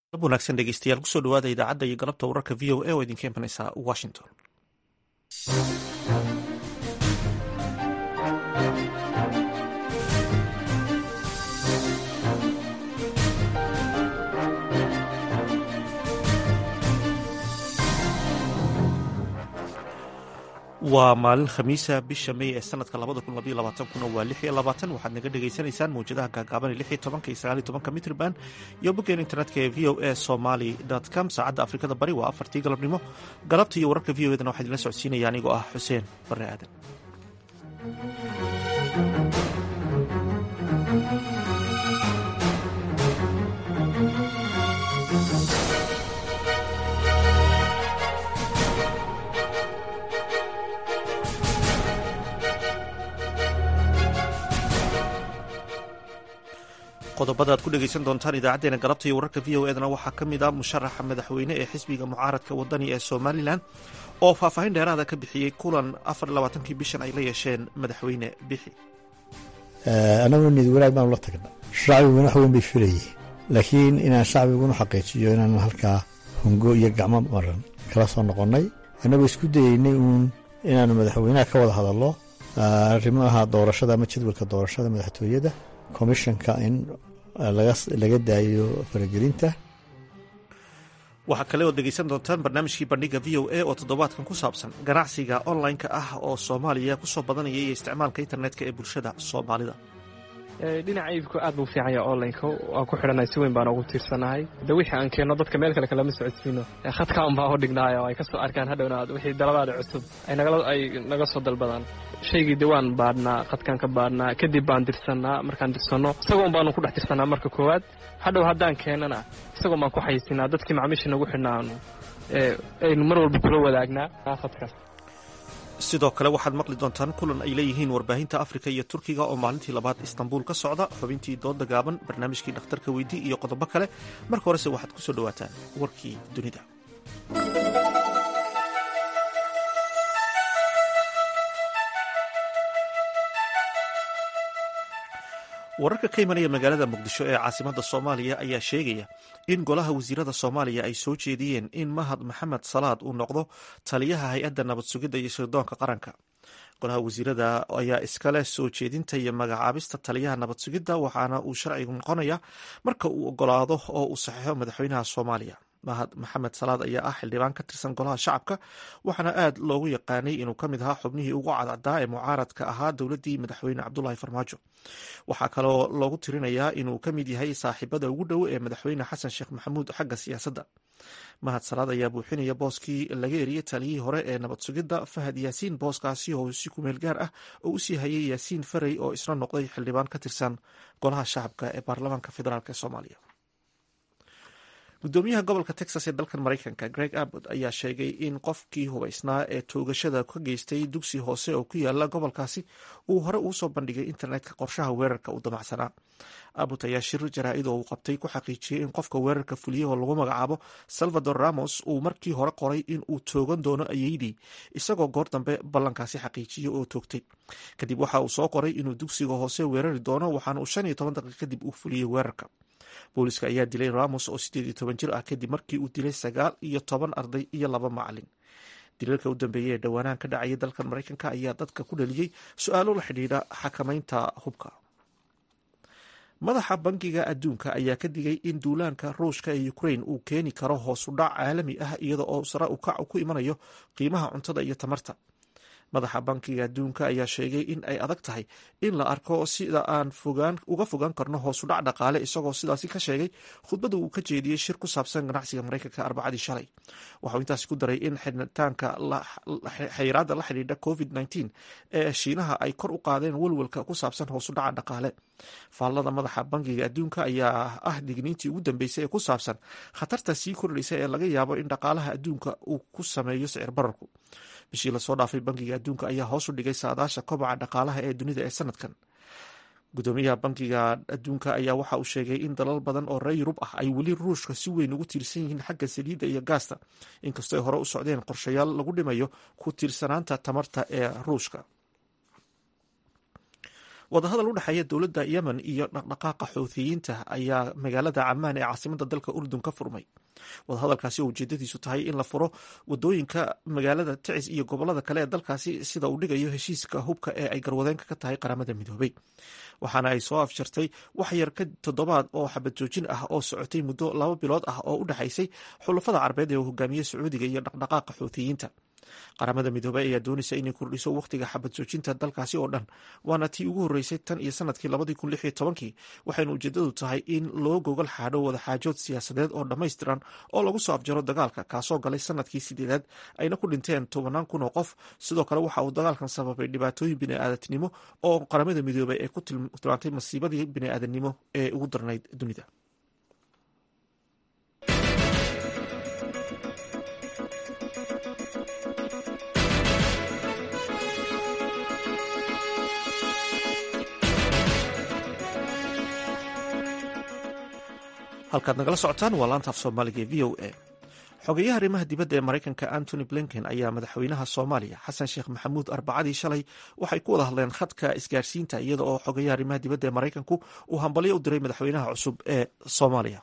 ab wanaagsan dhegeystayaal kusoo dhawaada idaacadda iyo galabta wararka v o a oo idinka imanaysa washington waa maalin khamiisa bisha may ee sanadka labada kun labaiyo labaatankuna waa lix iyo labaatan waxaad naga dhagaysanaysaan mawjadaha gaagaaban lix iyo tobanka iyo sagaal iyo tobanka mitrban iyo boggeen internetka ee v o a somaly com saacadda afrikada bari waa afartii galabnimo galabta iyo wararka v o edana waxaa idinla socodsiinaya anigoo ah xuseen bare aadan qodobada aad ku dhegeysan doontaan idaacadeena galabta iyo wararka v o edana waxaa ka mid ah musharaxa madaxweyne ee xisbiga mucaaradka wadani ee somalilan oo faahfaahin dheeraada ka bixiyey kulan afar labaatankii bishan ay la yeesheen madaxweyne bixi annaguna niyad wanaag baanu la tagna shacbiguna wax weyn bay filayeen laakiin inaan shacbiguna xaqiijiyo inaan halkaa hungo iyo gacmo maran kala soo noqonnay annagoo isku dayeynay uun inaanu madaxweynaha ka wada hadallo arrimaha doorashada ama jadwalka doorashada madaxtooyada komishanka in laga daayo faragelinta waxaa kale ood dhegeysan doontaan barnaamijkii bandhiga v o a oo toddobaadkan ku saabsan ganacsiga online-ka ah oo soomaaliya kusoo badanaya iyo isticmaalka internetka ee bulshada soomaalida dhinaca iibku aad buu fiicanya onlineka waan ku xidhanay si weyn baan ugu tiirsanahay de wixii aan keenno dadka meel kale kalama socodsiino khadka un baa u dhignaayo ay ka soo arkaan hadhowna wixii dalabaada cusub ay naga soo dalbadaan shaygii de waan baadhnaa khadkaan ka baadhnaa kadib baan dirsannaa markaan dirsanno isagoon baanu ku dhex tirsanaa marka koowaad hadhow haddaan keennana isagoon baan ku xaysinaa dadkii macmiisha nagu xidhnaanu aynu mar walba kula wadaagnaa khadkaas sidoo kale waxaad maqli doontaan kulan ay leeyihiin warbaahinta afrika iyo turkiga oo maalintii labaad istanbuul ka socda xubintii dooda gaaban barnaamijkii dhakhtarka weydii iyo qodobo kale marka horese waxaad ku soo dhowaataan warkii dunida wararka ka imanaya magaalada muqdisho ee caasimadda soomaaliya ayaa sheegaya in golaha wasiirada soomaaliya ay soo jeediyeen in mahad maxamed salaad uu noqdo taliyaha hay-adda nabad sugidda iyo sirdoonka qaranka golaha wasiirada ayaa iskale soo jeedinta iyo magacaabista taliyaha nabad sugidda waxaana uu sharcigu noqonaya marka uu ogolaado oo uu saxiixo madaxweynaha soomaaliya mahad maxamed salaad ayaa ah xildhibaan ka tirsan golaha shacabka waxaana aad loogu yaqaanay inuu ka mid ahaa xubnihii ugu cadcaddaa ee mucaaradka ahaa dowladdii madaxweyne cabdulaahi farmaajo waxaa kaloo loogu tirinayaa inuu ka mid yahay saaxiibada ugu dhow ee madaxweyne xasan sheekh maxamuud xagga siyaasadda mahad salaad ayaa buuxinaya booskii laga eriyey taliyihii hore ee nabad sugidda fahad yaasiin booskaasi oo si kumeel gaar ah oo usii hayay yaasiin farey oo isna noqday xildhibaan ka tirsan golaha shacabka ee baarlamaanka federaalk ee soomaaliya gudoomiyaha gobolka texas ee dalkan maraykanka greg abbott ayaa sheegay in qofkii hubaysnaa ee toogashada ka geystay dugsi hoose oo ku yaala gobolkaasi uu hore ugu soo bandhigay internetka qorshaha weerarka uu damacsanaa abbott ayaa shir jaraa-id oo uu qabtay ku xaqiijiyey in qofka weerarka fuliyey oo lagu magacaabo salvador ramos uu markii hore qoray in uu toogan doono ayeydii isagoo goor dambe ballankaasi xaqiijiyey oo toogtay kadib waxa uu soo qoray inuu dugsiga hoose weerari doono waxaana uu shan iyo toban daqiiq kadib uu fuliyey weerarka booliska ayaa dilay ramos oo sideed iyo toban jir ah kadib markii uu dilay sagaal iyo toban arday iyo laba macalin dilalka u dambeeyey ee dhowaanahan ka dhacayay dalkan maraykanka ayaa dadka ku dhaliyey su-aalo la xidhiidha xakamaynta hubka madaxa bankiga adduunka ayaa ka digay in duulaanka ruushka ee ukrain uu keeni karo hoosu dhac caalami ah iyada oo sare ukac ku imanayo qiimaha cuntada iyo tamarta madaxa bankiga adduunka ayaa sheegay in ay adag tahay in la arko sida aan uga fogaan karno hoosudhac dhaqaale isagoo sidaasi ka sheegay khudbadda uu ka jeediyey shir ku saabsan ganacsiga maraykanka arbacadii shalay waxauu intaasi ku daray in xidhitaanka xayiraadda la xidhiidha covid nteen ee shiinaha ay kor u qaadeen welwelka ku saabsan hoosudhaca dhaqaale faallada madaxa bankiga adduunka ayaa ah digniintii ugu dambeysay ee ku saabsan khatarta sii kordhaysa ee laga yaabo in dhaqaalaha adduunka uu ku sameeyo sicir bararku bishii lasoo dhaafay bankiga adduunka ayaa hoos u dhigay saadaasha kobaca dhaqaalaha ee dunida ee sanadkan gudoomiyaha bankiga adduunka ayaa waxa uu sheegay in dalal badan oo reer yurub ah ay weli ruushka si weyn ugu tiirsan yihiin xagga saliidda iyo gaasta inkastoo ay hore u socdeen qorshayaal lagu dhimayo ku tiirsanaanta tamarta ee ruushka wadahadal u dhexeeya dowladda yemen iyo dhaqdhaqaaqa xuuthiyiinta ayaa magaalada camaan ee caasimada dalka urdun ka furmay wadahadalkaasi oo ujeedadiisu tahay in la furo wadooyinka magaalada ticis iyo gobolada kale ee dalkaasi sida uu dhigayo heshiiska hubka ee ay garwadeenka ka tahay qaramada midoobay waxaana ay soo afjartay wax yar ka toddobaad oo xabad joojin ah oo socotay muddo laba bilood ah oo u dhexaysay xulafada carbeed ee uu hogaamiyey sacuudiga iyo dhaqdhaqaaqa xuuthiyiinta qaramada midoobey ayaa doonaysa inay kordhiso wakhtiga xabad joojinta dalkaasi oo dhan waana tii ugu horreysay tan iyo sanadkii labadii kun lix iyo tobankii waxayna ujeedadu tahay in loo gogol xaadho wadaxaajood siyaasadeed oo dhammaystiran oo lagu soo afjaro dagaalka kaasoo galay sanadkii sideedaad ayna ku dhinteen tobanaan kun oo qof sidoo kale waxa uu dagaalkan sababay dhibaatooyin bini'aadantinimo oo qaramada midoobey ay ku tilmaantay masiibadii bini'aadanimo ee ugu darnayd dunida halkaad nagala socotaan waa laanta af soomaaliga ee v o a xogeyaha arrimaha dibadda ee maraykanka antony blinken ayaa madaxweynaha soomaaliya xasan sheekh maxamuud arbacadii shalay waxay ku wada hadleen khadka isgaarsiinta iyada oo xogeyaha arrimaha dibadda ee maraykanku uu hambalyo u diray madaxweynaha cusub ee soomaaliya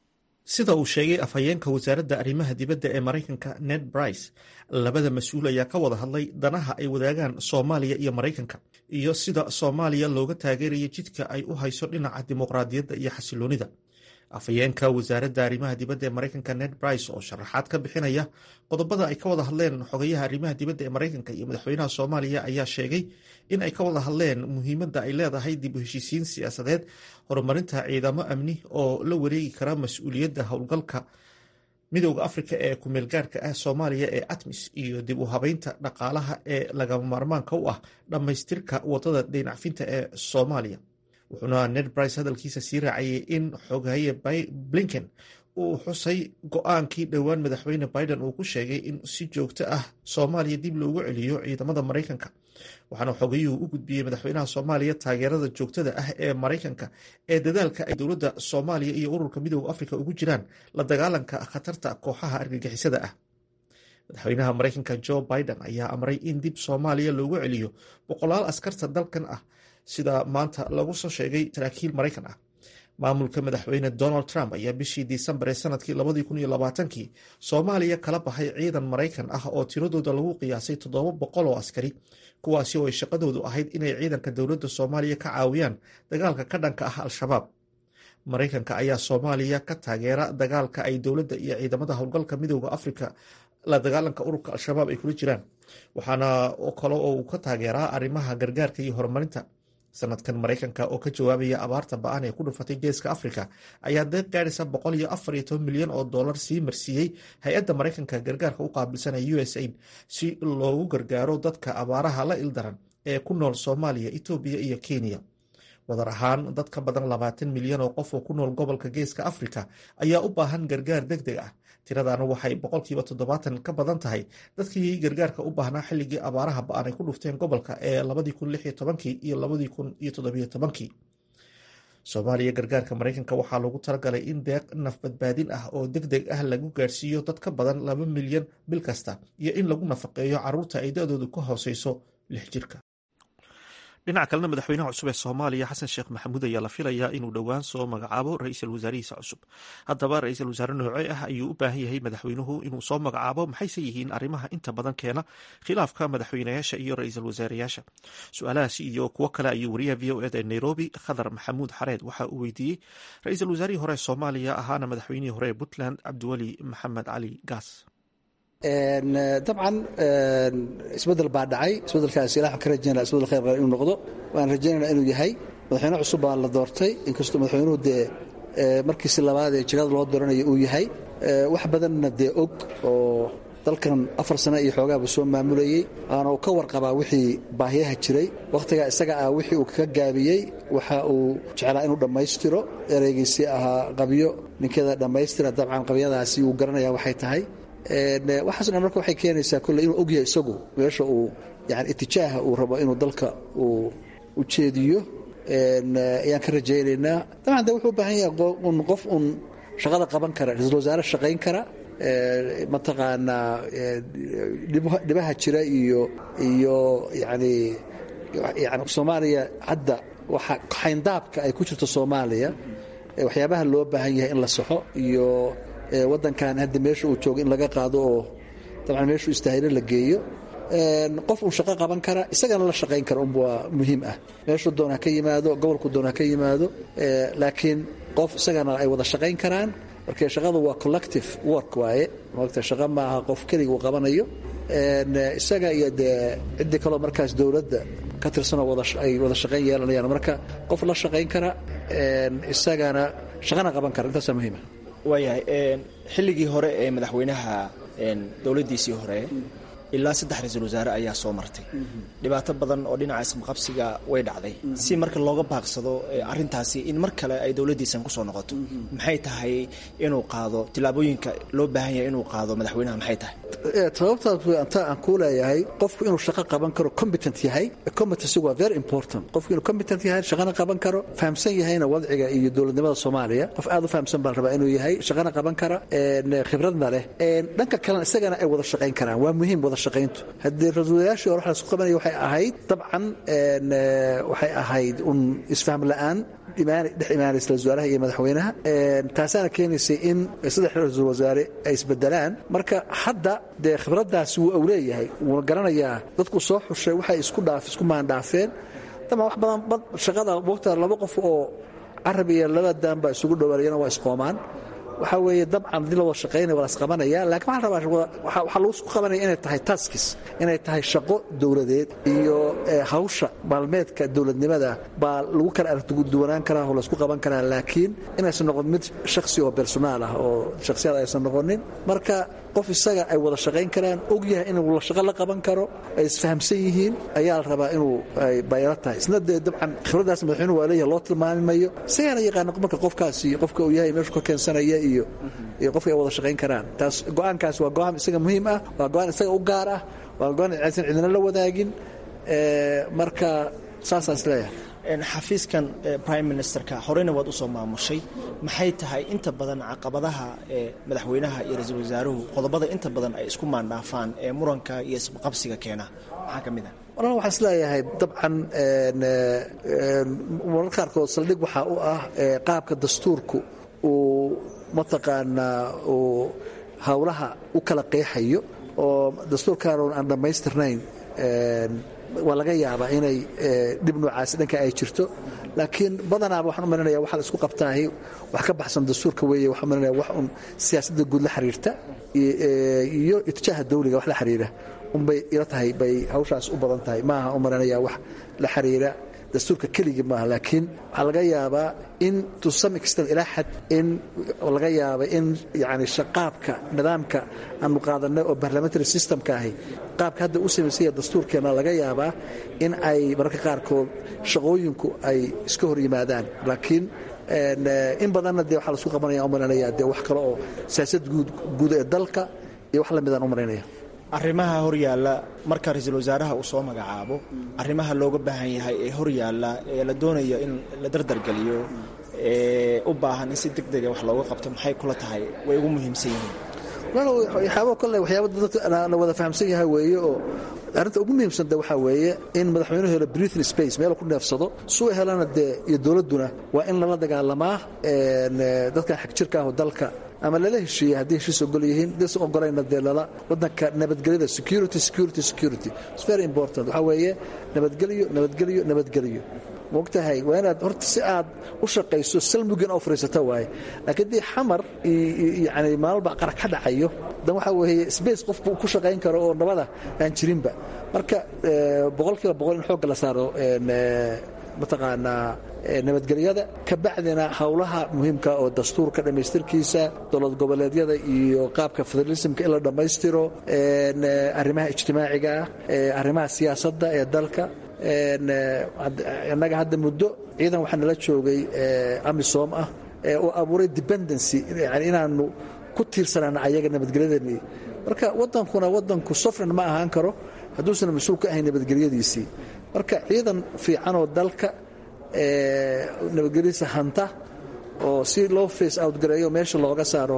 sida uu sheegay afhayeenka wasaaradda arrimaha dibadda ee maraykanka ned brice labada mas-uul ayaa ka wada hadlay danaha ay wadaagaan soomaaliya iyo maraykanka iyo sida soomaaliya looga taageerayo jidka ay u hayso dhinaca dimuqraadiyadda iyo xasiloonida afhayeenka wasaaradda arrimaha dibadda ee maraykanka ned brice oo sharaxaad ka bixinaya qodobada ay ka wada hadleen xogayaha arrimaha dibadda ee maraykanka iyo madaxweynaha soomaaliya ayaa sheegay in ay ka wada hadleen muhiimadda ay leedahay dib u heshiisiin siyaasadeed horumarinta ciidamo amni oo la wareegi kara mas-uuliyadda howlgalka midooda afrika ee kumeelgaarhka ah soomaaliya ee atmis iyo dib u habeynta dhaqaalaha ee lagama maarmaanka u ah dhammaystirka wadada deynacfinta ee soomaaliya wuxuuna ned brice hadalkiisa sii raacayay in xogaye blinken uu xusay go-aankii dhowaan madaxweyne biden uu ku sheegay in si joogto ah soomaaliya dib loogu celiyo ciidamada maraykanka waxaana xogayuhu u gudbiyey madaxweynaha soomaaliya taageerada joogtada ah ee maraykanka ee dadaalka ay dowladda soomaaliya iyo ururka midooda afrika ugu jiraan la dagaalanka khatarta kooxaha argagixisada ah madaxweynaha maraykanka jo biden ayaa amray in dib soomaaliya loogu celiyo boqolaal askarta dalkan ah sida maanta lagu soo sheegay saraakiil maraykan ah maamulka madaxweyne donald trump ayaa bishii disembar ee sanadkii labadii kun iyo labaatankii soomaaliya kala baxay ciidan maraykan ah oo tiradooda lagu qiyaasay toddoba boqol oo askari kuwaasi oo ay shaqadoodu ahayd inay ciidanka dowladda soomaaliya ka caawiyaan dagaalka ka dhanka ah al-shabaab maraykanka ayaa soomaaliya ka taageera dagaalka ay dowladda iyo ciidamada howlgalka midooda afrika la dagaalanka ururka al-shabaab ay kula jiraan waxaana kale oo uu ka taageeraa arrimaha gargaarka iyo horumarinta sanadkan maraykanka oo ka jawaabaya abaarta ba-an ee ku dhufatay geeska afrika ayaa deeq gaadhaysa boqol iyo afar iyo toban milyan oo dollar sii marsiiyey hay-adda maraykanka gargaarka u qaabilsan ee u s aid si loogu gargaaro dadka abaaraha la ildaran ee ku nool soomaaliya etoobiya iyo kenya wadar ahaan dad ka badan labaatan milyan oo qof oo ku nool gobolka geeska afrika ayaa u baahan gargaar deg deg ah tiradana waxay boqolkiiba toddobaatan ka badan tahay dadkii gargaarka u baahnaa xilligii abaaraha ba-an ay ku dhufteen gobolka ee labadii kun lix iyo tobankii iyo labadii kun iyo toddobiyo tobankii soomaaliya gargaarka maraykanka waxaa lagu talagalay in deeq naf badbaadin ah oo deg deg ah lagu gaarsiiyo dad ka badan laba milyan bil kasta iyo in lagu nafaqeeyo caruurta ay da-doodu ka hooseyso lix jirka dhinaca kalena madaxweynaha cusub ee soomaaliya xasan sheekh maxamuud ayaa la filayaa inuu dhowaan soo magacaabo ra-iisul wasaarihiisa cusub haddaba ra-iisul wasaare noocee ah ayuu u baahan yahay madaxweynuhu inuu soo magacaabo maxayse yihiin arrimaha inta badan keena khilaafka madaxweynayaasha iyo ra-iisul wasaareyaasha su-aalahaasi iyo kuwo kale ayuu wariyaha v o eda ee nairobi khadar maxamuud xareed waxa uu weydiiyey ra-iisul wasaarihii hore ee soomaaliya ahaana madaxweynihii hore ee puntland cabdiweli maxamed cali gaas dabcan isbedel baa dhacay isbedelkaas ilah ka rajaynaa isbedel khayr qaba inuu noqdo waan rajaynaynaa inuu yahay madaxweyne cusub baa la doortay inkastoo madaxweynuhu dee markiisi labaad ee jegada loo dooranayo uu yahay wax badanna dee og oo dalkan afar sane iyo xoogaaba soo maamulayey waana uu ka warqabaa wixii baahiyaha jiray wakhtigaa isaga ah wixii uu kaga gaabiyey waxa uu jeclaa inuu dhammaystiro ereygiisii ahaa qabyo ninkeeda dhammaystira dabcan qabyadaasi uu garanaya waxay tahay waxaaso dhan marka waxay keenaysaa kolle inuu ogyahay isagu meesha uu yani itijaaha uu rabo inuu dalka uu u jeediyo ayaan ka rajaynaynaa dabcan de wuxuu u baahan yahay un qof un shaqada qaban kara ra-iisul wasaare shaqayn kara mataqaanaa dhibaha jira iyo iyo yani yani soomaaliya hadda waxa xayndaabka ay ku jirto soomaaliya waxyaabaha loo baahan yahay in la saxo iyo wadankan hadda meesha uu joogo in laga qaado oo dabcan meeshuu istaahilo la geeyo qof uu shaqo qaban kara isagana la shaqayn kara un waa muhiim ah meeshuu doona ka yimaado gobolku doona ka yimaado laakiin qof isagana ay wada shaqayn karaan marka shaqadu waa collective work waaye maogta shaqo ma aha qof keliga uu qabanayo isaga iyo dee ciddii kaloo markaas dowladda ka tirsanoo ay wada shaqayn yeelanayaan marka qof la shaqayn kara isagana shaqana qaban kara intaasaa muhiima waayahay xilligii hore ee madaxweynaha dowladdiisii hore ilaa saddex ra-iisul wasaare ayaa soo martay dhibaato badan oo dhinaca isqabqabsiga way dhacday si marka looga baaqsado arintaasi in mar kale ay dowladdiisan kusoo noqoto maxay tahay inuu qaado tillaabooyinka loo baahan yahay inuu qaado madaxweynaha maxay tahay sababtaas anta aan kuu leeyahay qofku inuu shaqo qaban karo competent yahay competency waa very important qofku inuu competent yahay shaqana qaban karo fahamsan yahayna wadciga iyo dowladnimada soomaaliya qof aad u fahamsan baan rabaa inuu yahay shaqana qaban kara khibradna leh dhanka kalena isagana ay wada shaqayn karaan waa muhiim wada shaqayntu haddii ra-iisul hore waxa lasku qabanaya waxay ahayd dabcan waxay ahayd un isfaham la'aan dhex imaanaysa ra-isul wasaaraha iyo madaxweynaha taasaana keenaysay in saddex ra-iisul wasaare ay isbedelaan marka hadda dee khibraddaasi wuu u leeyahay wuuna garanayaa dadku soo xushay waxay isku dhaaf isku maandhaafeen dama wax badan shaqada wogta laba qof oo carab iyo laba daan baa isugu dhowaanayana waa isqoomaan waxaa weeye dabcan haddii la wada shaqaynaya waa las qabanaya lakin waxaan rabaa waxaa lagu isku qabanaya inay tahay taskis inay tahay shaqo dowladeed iyo hawsha maalmeedka dowladnimada baa lagu kala aragduwanaan karaa oo laysku qaban karaa laakiin inaysan noqon mid shaksi oo personaal ah oo shaksiyad aysan noqonin marka qof isaga ay wada shaqayn karaan og yahay inuu la shaqo la qaban karo ay isfahamsan yihiin ayaa la rabaa inuu bayro tahay isna dee dabcan khibraddaas madaxweynuhu waa leeyahay loo tilmaami mayo isagaana yaqaana marka qofkaasi qofka uu yahay meeshu ka keensanaya iyo iyo qofka ay wada shaqayn karaan taas go-aankaas waa go-aan isaga muhiim ah waa go-aan isaga u gaar ah waa go-aan aysan cidina la wadaagin marka saasaan is leeyahay xafiiskan prime ministerka horeyna waad usoo maamushay maxay tahay inta badan caqabadaha ee madaxweynaha iyo ra-iisul wasaaruhu qodobada inta badan ay isku maandhaafaan ee muranka iyo isqabsiga keena maxaa ka mid ah walal waxaan is leeyahay dabcan marar qaarkood saldhig waxaa u ah qaabka dastuurku uu mataqaanaa uu howlaha u kala qeexayo oo dastuurkaan aan dhammaystirnayn waa laga yaabaa inay dhib noocaasi dhanka ay jirto laakiin badanaaba waxaan u malinaya waxa la isku qabtaahi wax ka baxsan dastuurka weeye waxaan malinaya wax un siyaasadda guud la xiriirta iyo itijaaha dawliga wax la xiriira unbay ila tahay bay hawshaas u badan tahay maaha u malinaya wax la xiriira dastuurka keligii maaha laakiin waxaa laga yaabaa in to some extent ilaa xad in laga yaaba in yani shaqaabka nidaamka aanu qaadanay oo parliamentary systemka ahi qaabka hadda u samaysanya dastuurkeena laga yaabaa in ay mararka qaarkood shaqooyinku ay iska hor yimaadaan laakiin in badanna dee waxaa laisku qabanaya umalanaya dee wax kale oo siyaasad guud ee dalka iyo wax lamidaan u malaynaya arrimaha horyaalla marka ra-iisul wasaaraha uu soo magacaabo arrimaha looga baahan yahay ee horyaalla ee la doonayo in la dardargeliyo ee u baahan in si deg dega wax looga qabto maxay kula tahay way ugu muhiimsan yihiin waxyaaba kole waxyaaba dadka la wada fahamsan yahay weeye oo arrinta ugu muhiimsan de waxaa weeye in madaxweynuhu helo breathing space meel ku neefsado suu helana dee iyo dowladduna waa in lala dagaalamaa dadkan xagjirka ah oo dalka ama lala heshiiyey haddii heshiis ogol yihiin disan ogolayna dee lala wadanka nabadgelyada security security security its very important waxaa weeye nabadgelyo nabadgelyo nabadgelyo mogtahay waa inaad horta si aad u shaqayso salmugin oo fariisata waaye laakiin dii xamar yani maalba qara ka dhacayo dan waxaa weeye space qofku ku shaqayn karo oo nabada aan jirinba marka boqolkiiba boqol in xoogga la saaro mataqaanaa nabadgelyada ka bacdina howlaha muhiimka oo dastuurka dhammaystirkiisa dowlad goboleedyada iyo qaabka federalismka in la dhammaystiro arrimaha ijtimaaciga ah arrimaha siyaasadda ee dalka innaga hadda muddo ciidan waxaa nala joogay amisom ah oo abuuray dependency yani inaanu ku tiirsanaan ayaga nabadgelyadani marka wadankuna wadanku sofran ma ahaan karo hadduusan mas-uul ka ahayn nabadgelyadiisii marka ciidan fiican oo dalka nabadgelyadiisa hanta oo si loo face out gareeyo meesha looga saaro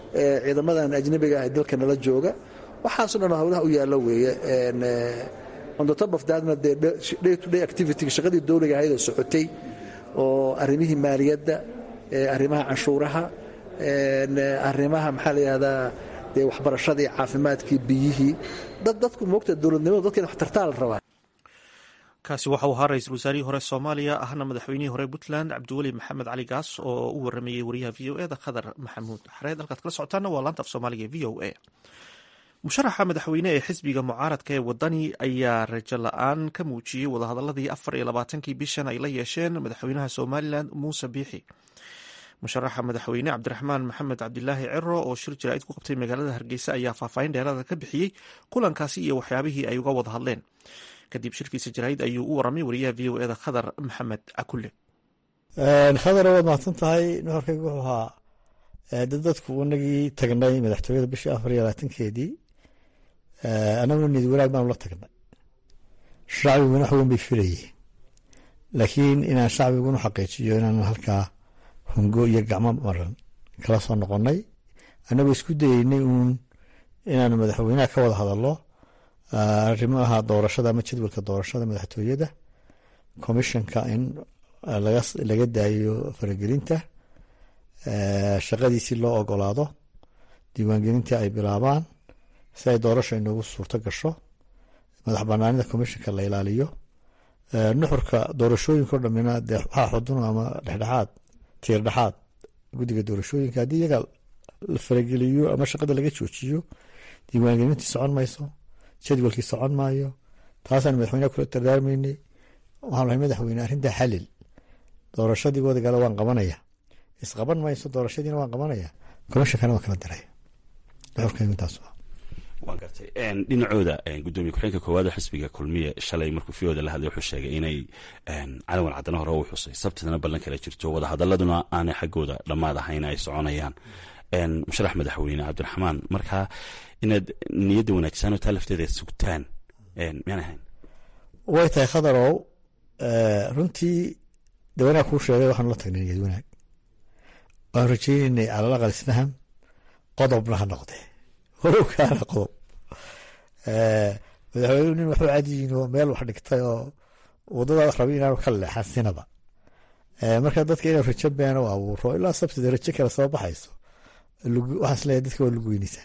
ciidamadan ajnabiga ah ee dalka nala jooga waxaaso dhan howlaha u yaallo weeye on the top of thatna dee day to day activity shaqadii dowliga ahayd oo socotay oo arrimihii maaliyadda arrimaha canshuuraha arrimaha maxaa la yidhahdaa dee waxbarashadii caafimaadkii biyihii dad dadku moogta dowladnimadu dadka in wax tartaa la rabaa kaasi waxa uu ahaa ra-iisul wasaarihii hore soomaaliya ahna madaxweynihii hore puntland cabdiweli maxamed cali gaas oo u waramayey wariyaha v o e da khadar maxamuud xareed halkaad kala socotaana waa laanta af soomaaliga v o a musharaxa madaxweyne ee xisbiga mucaaradka ee wadani ayaa rajo la-aan ka muujiyey wadahadaladii afar iyo labaatankii bishan ay la yeesheen madaxweynaha somalilan muuse biixi musharaxa madaxweyne cabdiraxmaan maxamed cabdilaahi ciro oo shir jaraa'id ku qabtay magaalada hargeysa ayaa faahfaahin dheeraada ka bixiyey kulankaasi iyo waxyaabihii ay uga wada hadleen kadib shirkiisa jaraa'id ayuu u waramay wariyaha v o eda khadar maxamed cakulle khadar waad mahadsan tahay nuxurkayga wuxuu ahaa dad dadku inagii tagnay madaxtooyada bishii afar iyo labaatankeedii annaguna niyad wanaag baanu la tagnay shacbiguna wax weyn bay filayeen laakiin inaan shacbiguna xaqiijiyo inaan halkaa hungo iyo gacmo maran kala soo noqonnay annagoo isku dayeynay uun inaanu madaxweynaha ka wada hadallo arrimaha doorashada ama jadwalka doorashada madaxtooyada commissionka in laga daayo faragelinta shaqadiisii loo ogolaado diiwaangelintii ay bilaabaan si ay doorasha inoogu suurto gasho madax banaanida commissionka la ilaaliyo nuxurka doorashooyinka o dhamina dee waxaa xudun ama dhexdhexaad tiir dhexaad guddiga doorashooyinka haddii iyaga la farageliyo ama shaqada laga joojiyo diiwaangelintii socon mayso jadwalkii socon maayo taasaan madaxweyneha kula dardaarmaynay waxaan lahay madaxweyne arrintaa xalil doorashadii wadagala waan qabanaya isqaban mayso doorashadiina waan qabanaya commishonkana waan kala diraya nuxurkaygu intaas waan gartay dhinacooda gudoomiye ku-xigeenka koowaad xisbiga kulmiye shalay markuu fiyooda la hadlay wuxuu sheegay inay calawan caddana hore u xusay sabtidana ballan kala jirto wadahadaladuna aanay xaggooda dhammaad ahayn ay soconayaan musharax madaxweyne cabdiraxmaan markaa inaad niyadda wanaagsanoo taa lafteeda sugtaan miyaan ahayn way tahay khadarow runtii de wanaag kuu sheegay waxaanu la tagnay niyad wanaag waan rajaynaynay calal aqal isfaham qodobna ha noqdee walow kaana qodob madaxweynuhu nin waxu cadiyin oo meel wax dhigtay oo wadadaad rabay inaanu ka leexan sinaba marka dadka inuu rajo beena u abuuro ilaa sabtida rajo kale soo baxayso waxaan isleeyahay dadka waa lagu weynaysaan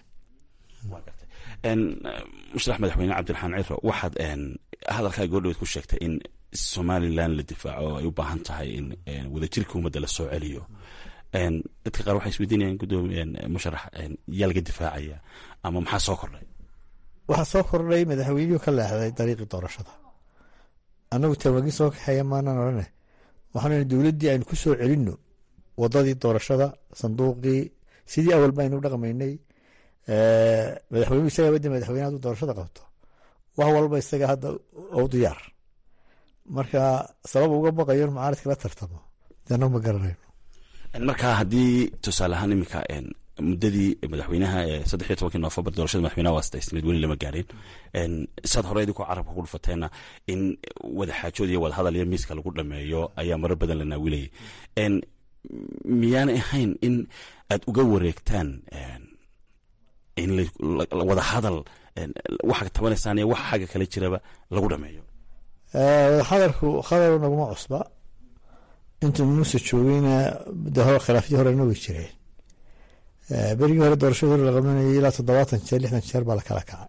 musharax madaxweyne cabdiraxmaan ciro waxaad hadalkaa goordhaweed ku sheegtay in somalilan la difaaco ay u baahan tahay in wadajirka ummadda la soo celiyo dadka qaar waxay isweydiinayaan gudoomiye musharax yaa laga difaacaya ama maxaa soo kordhay waxaa soo kordhay madaxweynihuu ka leexday dariiqii doorashada annagu tawaagin soo kaxeeya maanaan odhane waxaanu dowladdii aynu ku soo celinno wadadii doorashada sanduuqii sidii awal baynu dhaqmaynay madaxweynuhu isagaa wadda madaxweyne hadduu doorashada qabto wax walba isaga hadda u diyaar marka sabab uga baqayo in mucaaradka la tartamo dana ma garanayno markaa haddii tusaale ahaan iminka muddadii madaxweynaha saddex iyo tobankii noofembar doorashada madaxweynaha waa sadaysnayd weli lama gaareen saad hore idinkoo carabka ku dhufateenna in wadaxaajood iyo wadahadal iyo miiska lagu dhameeyo ayaa marar badan la naawilayay miyaanay ahayn in aad uga wareegtaan in wadahadal waxa tabanaysaan iyo waxa xagga kale jiraba lagu dhameeyo wadahadalku khadar naguma cusba intuu muuse joogeyna de hore khilaafyadii horena way jireen berigii hore doorashada hore la qabanayay ilaa toddobaatan jeer lixdan jeer baa la kala kacay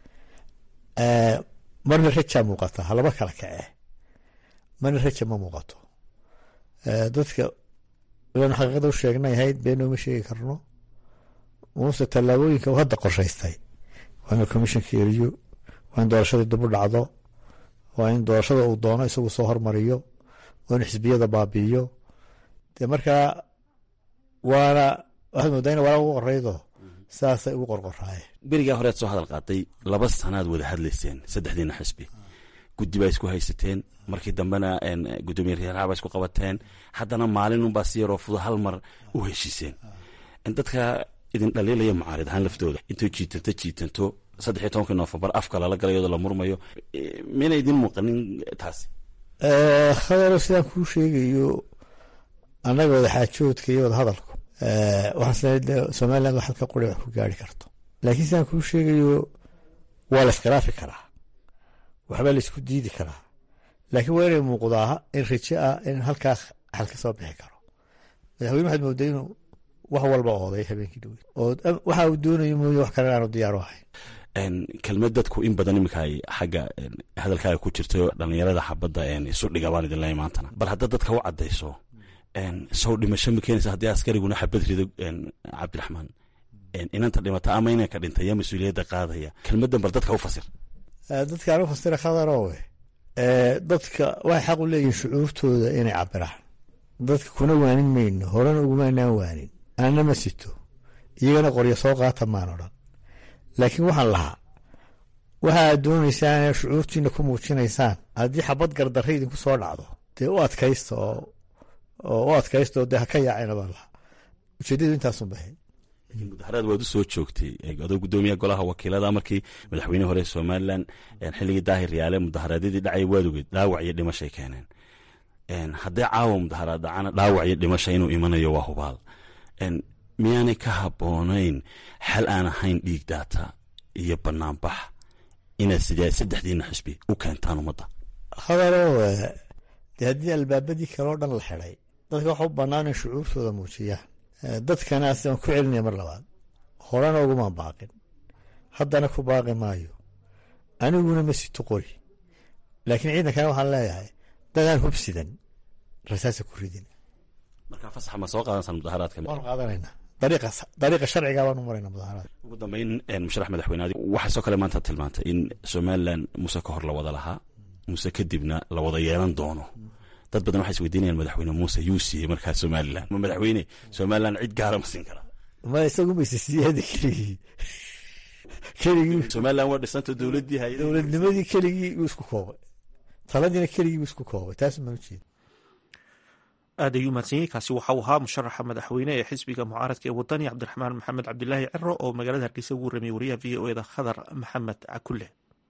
marna rajaa muuqata halaba kala kacee marna raja ma muuqato dadka ilaan xaqiiqada u sheegnay ahayd beenooma sheegi karno muuse tallaabooyinka uu hadda qorshaystay waa in commissionka eriyo waa in doorashadii dib u dhacdo waa in doorashada uu doono isagu soo hormariyo waa in xisbiyada baabi'iyo dee markaa waana waxaad moodaa in walaa ugu qoraydo saasay ugu qorqoraayeen berigaa horead soo hadal qaaday laba sanaad wada hadlayseen saddexdiina xisbi guddi baa isku haysateen markii dambena gudoomiye reeraha baa isku qabateen haddana maalinunbaa si yaroo fudo hal mar u heshiiseen dadka idin dhaliilaya mucaarid ahaan laftooda intay jiitanto jiitanto saddex iyo tobankii noofembar afka lala galayooda la murmayo miyna idin muuqanin taasi hadalo sidaan kuu sheegayo annaga wadaxaajoodka iyo wadahadalku waxaan isleeyahay somaliland wax halka quri wax ku gaari karto laakiin sidaan kuu sheegayo waa la iskhilaafi karaa waxbaa la isku diidi karaa laakiin waa inay muuqdaa in rajo ah in halkaa xal ka soo bixi karo madaxweyne waxaad mooday inuu wax walba ooday habeenkii dhaweyd oo waxa uu doonayo mooye wax kale aanu diyaar u ahayn kelmad dadku in badan iminka ay xagga hadalkaaga ku jirto dhalinyarada xabadda isu dhiga baan idin leeyahay maantana bal haddaad dadka u caddayso sow dhimasho ma keenaysa haddii askariguna xabad rido cabdiraxmaan inanta dhimata ama inanka dhintay yaa mas-uuliyadda qaadaya kelmaddan bal dadka u fasir dadka anu fasira khadarowe dadka waxay xaq u leeyihin shucuurtooda inay cabiraan dadka kuna waanin mayno horena ugumaanaan waanin anana ma sito iyagana qoryo soo qaata maan odhan laakiin waxaan lahaa waxa aad doonaysaan inaad shucuurtiina ku muujinaysaan haddii xabad gardarra idinku soo dhacdo dee u adkaysta oo u adkaysta oo dee ha ka yaacina baan lahaa ujeedadu intaasun bahay mudaharaad waad u soo joogtay adoo gudoomiyaha golaha wakiilada markii madaxweyne hore somalilan xilligii daahir yaale mudaharaadyadii dhacay waad ogeed dhaawac iyo dhimashay keeneen haddii caawa mudaharaad dhacana dhaawac iyo dhimasha inuu imanayo waa hubaal miyaanay ka habboonayn xal aan ahayn dhiig daata iyo banaanbax inaad sidee saddexdiina xisbi u keentaan ummadda hadalo dee haddii albaabadii kale oo dhan la xiday dadka waxa u bannaan in shucuurtooda muujiyaan dadkana asiaan ku celinaya mar labaad horena ugumaan baaqin haddana ku baaqi maayo aniguna ma sito qori laakiin ciidankana waxaan leeyahay dadaan hubsidan rasaasa ku ridin marka fasax ma soo qaadansaan mudaharaadka waanu qaadanayna dariiqa dariiqa sharciga baanu marayna mudaharaad ugu dambeyn musharax madaxweyne waxaa soo kale maanta tilmaantay in somalilan muse ka hor la wada lahaa muse kadibna la wada yeelan doono dad badan waxay isweydiinayaan madaxweyne muuse yuu siiyey markaa somalilan ma madaxweyne somalilan cid gaara ma siin karaa ma isagu mayse siiyada keligii keligii somalilan waa dhisanta dowladdii hay dowladnimadii keligii buu isku koobay taladiina keligii buu isku koobay taas ma ujeeda aad ayuu mahadsanyahy kaasi waxauu ahaa musharaxa madaxweyne ee xisbiga mucaaradka ee wadani cabdiraxmaan maxamed cabdilaahi ciro oo magaalada hargeysa ugu warramiyey wariyaha v o eda khadar maxamed cakulle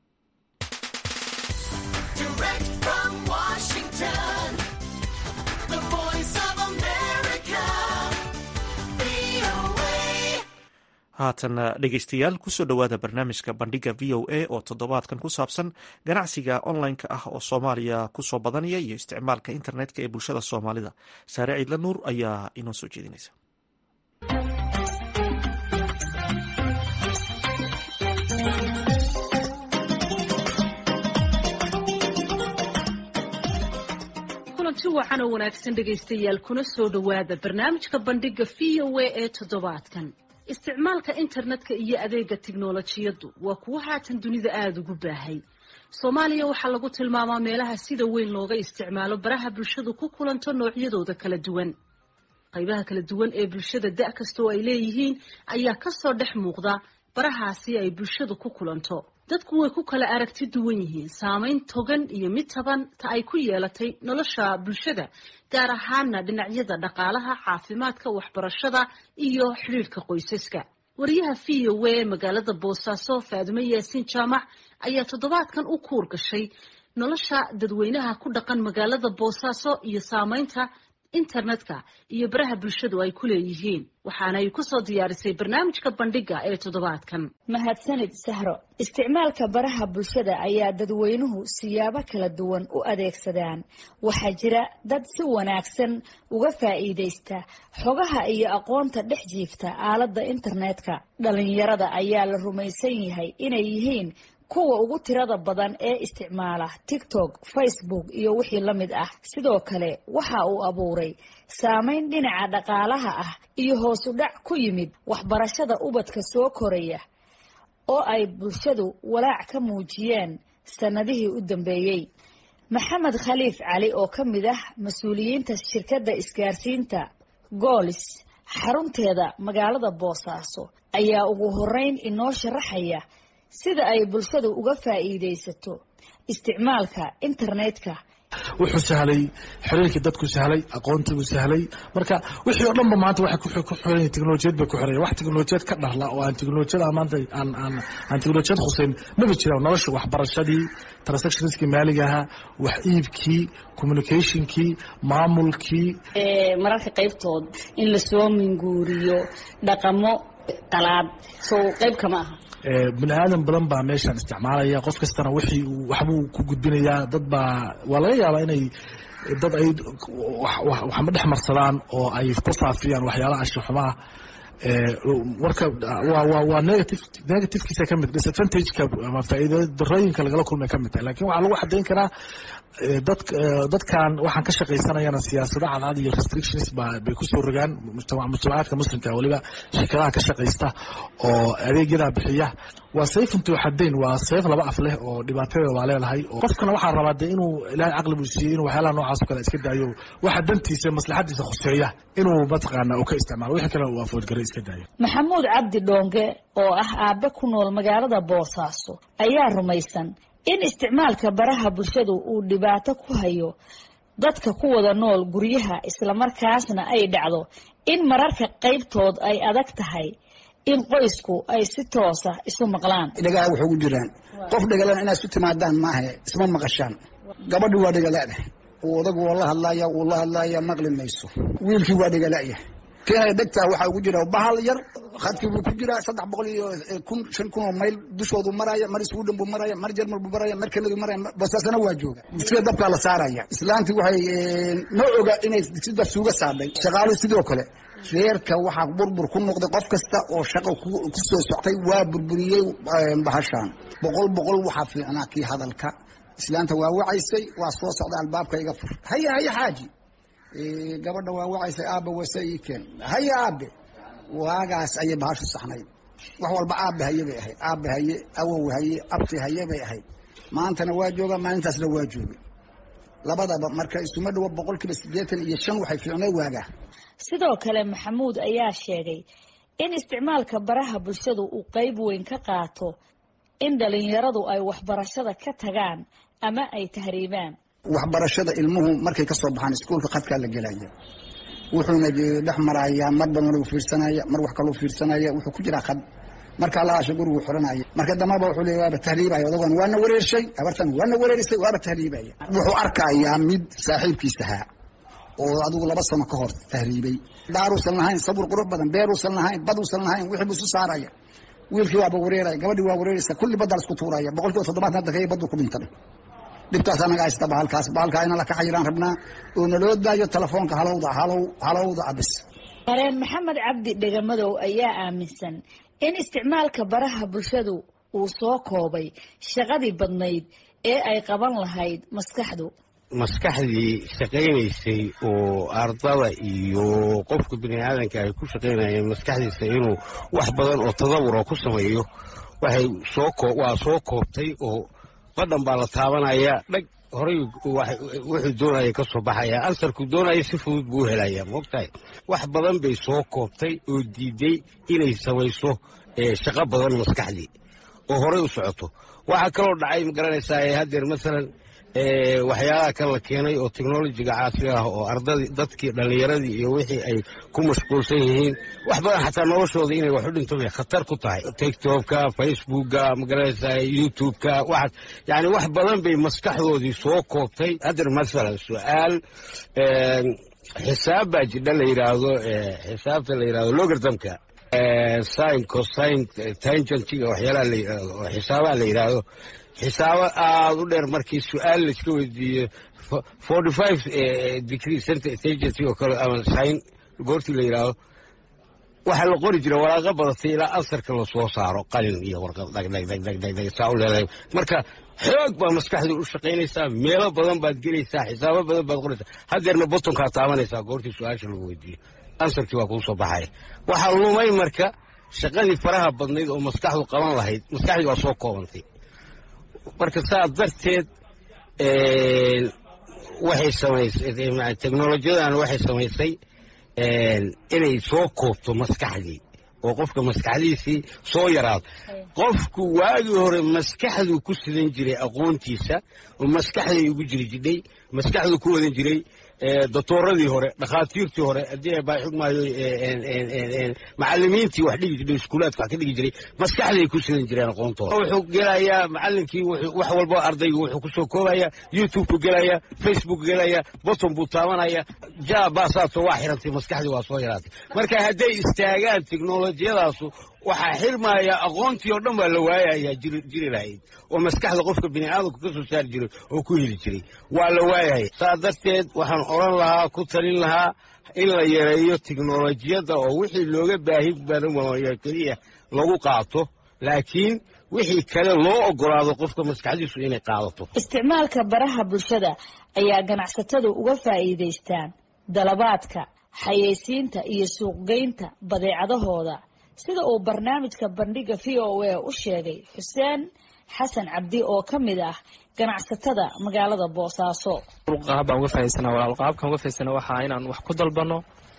haatana dhegeystayaal kusoo dhowaada barnaamijka bandhiga v o a oo toddobaadkan ku saabsan ganacsiga online-ka ah oo soomaaliya kusoo badanaya iyo isticmaalka internetka ee bulshada soomaalida saare ciidla nuur ayaa inoo soo jeedinaysa kulanti wacan oo wanaagsan dhegaystayaal kuna soo dhowaada barnaamijka bandhiga v o a ee toddobaadkan isticmaalka internetka iyo adeega tiknolojiyaddu waa kuwo haatan dunida aada ugu baahay soomaaliya waxaa lagu tilmaamaa meelaha sida weyn looga isticmaalo baraha bulshadu ku kulanto noocyadooda kala duwan qaybaha kala duwan ee bulshada da' kastoo ay leeyihiin ayaa kasoo dhex muuqda barahaasi ay bulshadu ku kulanto dadku way ku kala aragti duwan yihiin saamayn togan iyo mid taban ta ay ku yeelatay nolosha bulshada gaar ahaana dhinacyada dhaqaalaha caafimaadka waxbarashada iyo xidhiirhka qoysaska wariyaha v o a magaalada boosaaso faadumo yaasiin jaamac ayaa toddobaadkan u kuur gashay nolosha dadweynaha ku dhaqan magaalada boosaaso iyo saamaynta internetka iyo baraha bulshadu ay ku leeyihiin waxaana ay kusoo diyaarisay barnaamijka bandhiga ee toddobaadkan mahadsanid sahro isticmaalka baraha bulshada ayaa dadweynuhu siyaabo kala duwan u adeegsadaan waxaa jira dad si wanaagsan uga faa'iidaysta xogaha iyo aqoonta dhex jiifta aaladda internetka dhalinyarada ayaa la rumaysan yahay inay yihiin kuwa ugu tirada badan ee isticmaala tiktok facebook iyo wixii la mid ah sidoo kale waxa uu abuuray saameyn dhinaca dhaqaalaha ah iyo hoosu dhac ku yimid waxbarashada ubadka soo koraya oo ay bulshadu walaac ka muujiyeen sannadihii u dambeeyey maxamed khaliif cali oo ka mid ah mas-uuliyiinta shirkadda isgaarsiinta goolis xarunteeda magaalada boosaaso ayaa ugu horeyn inoo sharaxaya sida ay bulshadu uga faa'iidaysato isticmaalka internetka wuxuu sahlay xiriirkii dadku sahlay aqoontiibuu sahlay marka wixii oo dhanba maanta waxay ku xiran teknolojiyad bay ku xiran wax teknolojiyad ka dharla oo aan teknolojiyada maanta aan aan aan teknolojiyad khuseyn maba jiraan nolosha waxbarashadii transactionskii maaliga ahaa wax iibkii communicationkii maamulkii mararka qaybtood in lasoo minguuriyo dhaqamo qalaad sow qayb kama aha bini aadan badan baa meeshan isticmaalaya qof kastana wixii uu waxbuu ku gudbinayaa dad baa waa laga yaabaa inay dad ay waxma dhex marsadaan oo ay ku faafiyaan waxyaalaha ashixumaah warka waa negative negativekiisa ka mid disadvantageka ama faa'iida darooyinka lagala kulmay ka mid tahay lakin waxaa lagu xadayn karaa dad dadkan waxaan ka shaqaysanayana siyaasado cadcad iyo restrictions ba bay kusoo rogaan mujtamacaadka muslimka weliba shirkadaha ka shaqaysta oo adeegyadaa bixiya waa sayf intuu xadayn waa sayf laba af leh oo dhibaatadeeda waa leedahay qofkana waxaa rabaa de inuu ilaahay caqli buu siiyey inuu waxyaalaha noocaas o kale iska daayo waxa dantiisa maslaxadiisa khuseeya inuu mataqaana uu ka isticmaalo wixii kale uu afoodgaray iska daayo maxamuud cabdi dhoonge oo ah aabe ku nool magaalada boosaaso ayaa rumaysan in isticmaalka baraha bulshadu uu dhibaato ku hayo dadka ku wada nool guryaha islamarkaasna ay dhacdo in mararka qaybtood ay adag tahay in qoysku ay si toosa isu maqlaan dhagaha waxay ugu jiraan qof dhagalan inaad isu timaadaan maaha isma maqashaan gabadhi waa dhagaladah odagu waa la hadlaya wuu la hadlaya maqli mayso wiilkii waa dhagalaya keenaya dhegtaa waxaa ugu jira bahal yar khadkii buu ku jiraa saddex boqol iyo kun shan kun oo mayl dushoodu maraya mar sweden buu maraya mar jermal buu maraya mar kanadu maraya bosaasana waa jooga sida dabkaa la saaraya islaantii waxay ma oga inay si dab suuga saadhay shaqaaluhu sidoo kale reerka waxaa burbur ku noqday qof kasta oo shaqo ku soo soctay waa burburiyey bahashaan boqol boqol waxaa fiicnaa kii hadalka islaanta waa wacaysay waa soo socda albaabka iga fur haya haya xaaji gabadha waa wacaysay aabe wase ii keen haya aabe waagaas ayay bahashu saxnayd wax walba aabe haye bay ahayd aabe haye awow haye abti haye bay ahayd maantana waa jooga maalintaasna waa joogay labadaba marka isuma dhawo boqol kiiba siddeetan iyo shan waxay fiicnay waagaa sidoo kale maxamuud ayaa sheegay in isticmaalka baraha bulshadu uu qayb weyn ka qaato in dhalinyaradu ay waxbarashada ka tagaan ama ay tahriibaan waxbarashada ilmuhu markay ka soo baxaan iskuolka khadkaa la gelaya wuxuuna dhex marayaa mar badan u fiirsanaya mar wax kaloo fiirsanaya wuxuu ku jiraa khad markaa lahaasha gurigu xiranaya marka dambaba wuxuu leey waaba tahriibaya odagan waana wareershay abartan waana wareerisay waaba tahriibaya wuxuu arkayaa mid saaxiibkiis ahaa oo adigu laba sano ka hor tahriibay daaruusan lahayn sabur qurux badan beeruusan lahayn baduusan lahayn wixii buu isu saaraya wiilkii waaba wareeraya gabadhii waa wareeraysa kulli baddaa isku tuuraya boqol kiiba toddobaatan hadda kaya baddu ku dhintay dhibtaas anaga haysta bahalkaas bahalkaa ina la kacayiraan rabnaa oo naloo daayo telefoonka halowda halow halowda abis qareen maxamed cabdi dhegamadow ayaa aaminsan in isticmaalka baraha bulshadu uu soo koobay shaqadii badnayd ee ay qaban lahayd maskaxdu maskaxdii shaqaynaysay oo ardada iyo qofka bini aadanka ay ku shaqaynayeen maskaxdiisa inuu wax badan oo tadawura ku sameeyo waxay soo waa soo koobtay oo badhan baa la taabanaya dhag horay wuxuu doonaya ka soo baxaya ansarku doonaya si fudud buu u helaya moogtahay wax badan bay soo koobtay oo diiday inay samayso shaqo badan maskaxdii oo horay u socoto waxaa kaloo dhacay magaranaysaa haddeer masalan waxyaalaha kan la keenay oo technolojiga caasiga ah oo ardadii dadkii dhallinyaradii iyo wixii ay ku mashquulsan yihiin wax badan xataa noloshooda inay wax u dhinto bay khatar ku tahay tiktokka facebookka magaranaysaa youtubeka waxaas yani wax badan bay maskaxdoodii soo koobtay haddeer masalan su-aal xisaab baa jidha la yidhaahdo xisaabta la yidhahdo logartamka sin cosine tangentiga waxyaalaha la yidhahdo oo xisaabaha la yidhaahdo xisaabo aada u dheer markii su-aal laiska weydiiyo forty five degree centagency oo kale ama sin goortii la yidhaahdo waxaa la qori jira waraaqo badatay ilaa ansarka lasoo saaro qalin iyo warqad dhagdhagdhagdhagdhag saa u leedahay marka xoog baa maskaxdu u shaqaynaysaa meelo badan baad gelaysaa xisaabo badan baad qoraysaa haddeerna botonkaa taabanaysaa goortii su-aasha lagu weydiiyo ansarkii waa kuu soo baxaya waxaa lumay marka shaqadii faraha badnayd oo maskaxdu qaban lahayd maskaxdii waa soo koobantay marka saa darteed waxay samaysay technolojiyadan waxay samaysay inay soo koobto maskaxdii oo qofka maskaxdiisii soo yaraado qofku waagii hore maskaxduu ku sidan jiray aqoontiisa oo maskaxday ugu jiri jidhay maskaxduu ku wadan jiray doctooradii hore dhakhaatiirtii hore haddii baa xugmaayo macalimiintii wax dhigi jiray iskuulaadka wax ka dhigi jiray maskaxday ku sidan jireen aqoontooda wuxuu gelayaa macalinkii wax walba ardaygu wuxuu kusoo koobaya youtube-ku gelaya facebook gelaya botton buu taabanaya ja baasaaso waa xirantay maskaxdii waa soo yaraatay marka hadday istaagaan teknolojiyadaasu waxaa xirmaya aqoontii oo dhan baa la waayayaa jiri lahayd oo maskaxda qofka bini aadamku ka soo saari jiray oo ku heli jiray waa la waayaya saa darteed waxaan odhan lahaa ku talin lahaa in la yareeyo teknolojiyadda oo wixii looga baahi badan waayo keliya lagu qaato laakiin wixii kale loo ogolaado qofka maskaxdiisu inay qaadato isticmaalka baraha bulshada ayaa ganacsatadu uga faa'iidaystaan dalabaadka xayeysiinta iyo suuqgeynta badeecadahooda sida uu barnaamijka bandhiga v o a u sheegay xuseen xasan cabdi oo ka mid ah ganacsatada magaalada boosaaso qaab baan uga fahaysana walaal qaabkaan uga fahaysana waxaa inaan wax ku dalbano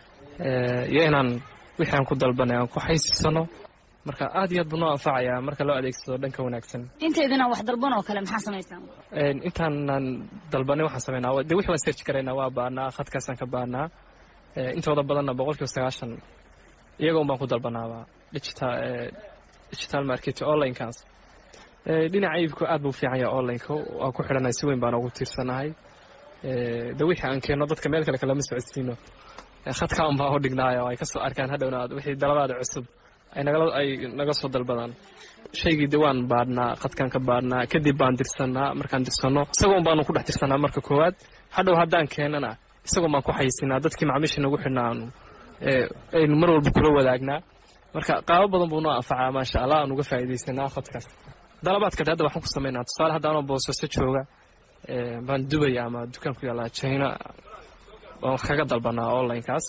iyo inaan wixii aan ku dalbanay aan ku xaysisano marka aad iyo aad buu noo anfacayaa marka loo adeegsado dhanka wanaagsan intaydinaan wax dalban oo kale maxaa samaysaan intaanaan dalbanay waxaan sameynaa de wixii waan search karaynaa waa baanaa khadkaasaan ka baanaa intooda badanna boqol kiiba sagaashan iyaga un baan ku dalbanaaba digital digital market onlinekaas dhinaca iibku aad buu fiican yahay onlineka waa ku xidhanay si weyn baan ugu tiirsanahay de wixii aan keenno dadka meel kale kalama socodsiino khadka un baan u dhignaayo ay kasoo arkaan hadhowna wixii dalabaada cusub ay nagala ay naga soo dalbadaan shaygii de waan baadhnaa khadkaan ka baadhnaa kadib baan dirsanaa markaan dirsanno isagoon baanu ku dhex dirsanaa marka koowaad hadhow haddaan keenana isagoon baan ku xaysinaa dadkii macmiisha nagu xidhnaa aanu aynu mar walba kula wadaagnaa marka qaabo badan buu noo anfacaa maasha allah aan uga faa'iidaysanaa khadkaas dalabaadka de hadda waxaan ku samaynaa tusaale haddaanoo boosaaso jooga baan dubaya ama dukaan ku yaallaa china baan wax kaga dalbanaa onlinekaas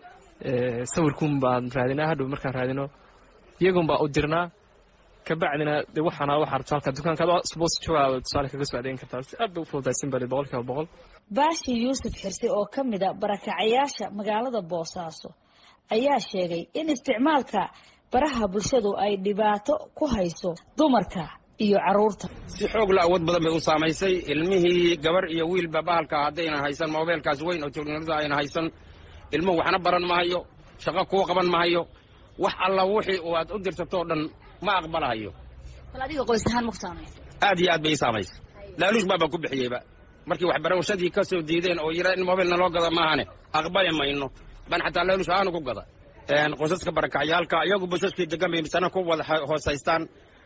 sawirkuun baan raadinaa hadhow markaan raadino iyagun baa u dirnaa kabacdina de waxaana waxaa rabto halka dukaanka boos joogaa tusaale kaga soo adeegin kartaa si aad bay u fududaysan bali boqol kiiba boqol baashi yuusuf xirsi oo ka mid a barakacayaasha magaalada boosaaso ayaa sheegay in isticmaalka baraha bulshadu ay dhibaato ku hayso dumarka iyo caruurta si xoog la awood badan bay u saamaysay ilmihii gabar iyo wiilba bahalka haddaynan haysan mobeelkaas weyn oo teknolojiyada ayna haysan ilmuhu waxna baran mahayo shaqo kuu qaban mahayo wax alla wixii u aad u dirtatoo dhan ma aqbalahayo bal adiga qoys ahaan ma ku saamaysa aad iyo aad bay ii saamaysay laaluush baabaan ku bixiyeyba markii waxbarashadii ka soo diideen oo yira in mobil naloo gada maahane aqbali mayno baan xataa laaluush aanu ku gada qoysaska barakacyaalka iyagu basaskii degan bay misana ku wada hoosaystaan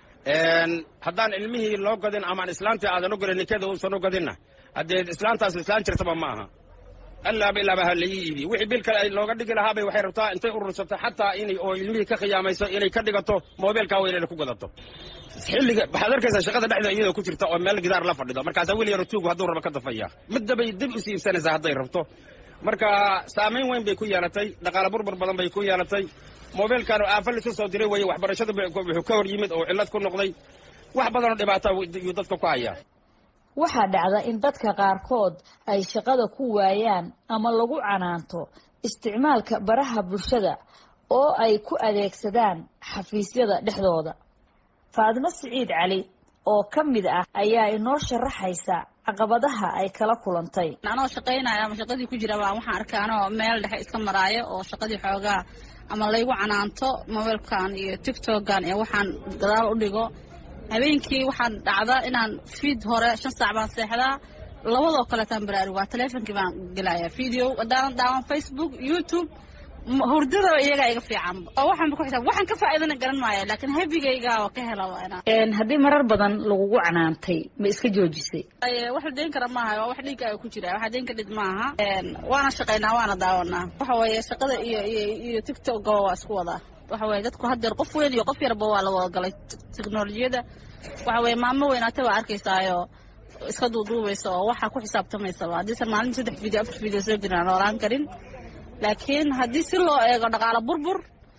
haddaan ilmihii loo gadin amaan islaantii aadan u gadin nikada uusan u gadinna haddee islaantaas islaan jirtaba ma aha allaaba ilaaba ha laii iibi wixii bil kale ay looga dhigi lahaabay waxay rabtaa intay urursato xataa inay oo ilmihii ka khiyaamayso inay ka dhigato mobeelkaa weynayna ku gadato xilliga waxaad arkaysaa shaqada dhexda iyadoo ku jirta oo meel gidaar la fadhido markaasaa wiil yaro tuugu hadduu raba ka dafaya middabay dib u siibsanaysaa hadday rabto marka saamayn weyn bay ku yeelatay dhaqaale burbur badan bay ku yeelatay mobeelkan aafa lisu soo diray weye waxbarashada wuxuu ka hor yimid oo cillad ku noqday wax badanoo dhibaata yuu dadka ku hayaa waxaa dhacda in dadka qaarkood ay shaqada ku waayaan ama lagu canaanto isticmaalka baraha bulshada oo ay ku adeegsadaan xafiisyada dhexdooda faadimo siciid cali oo ka mid ah ayaa inoo sharaxaysa caqabadaha ay kala kulantay anoo shaqaynaya ama shaqadii ku jira baa waxaan arkay anoo meel dhexe iska maraayo oo shaqadii xoogaa ama laygu canaanto mobiilkan iyo tictokan iyo waxaan gadaal u dhigo habeenkii waxaan dhacda inaan fiid hore shan saac baan seexdaa labadoo kaleetaan baraarug waa teleefonkii baan gelaya video haddaanan daawan facebook youtube hurdada iyagaa iga fiican oo waxaanba ku xisaab waxaan ka faa'iidana garan maayo laakiin habigayga oo ka helaba inaan haddii marar badan lagugu canaantay ma iska joojisay wax la deyn kara maaha waa wax dhiiggaaga ku jira waxa deyn ka dhid maaha waana shaqaynaa waana daawanaa waxa weeye shaqada iyo iyo iyo tictokga waa isku wadaa waxa weye dadku haddeer qof weyn iyo qof yarba waa la wada galay teknolojiyada waxa weye maamo weynaata waa arkaysaayo iska duuduubaysa oo waxaa ku xisaabtamaysaba haddiisan maalinta saddex video afar video soo jirin aan noolaan karin laakiin haddii si loo eego dhaqaalo burbur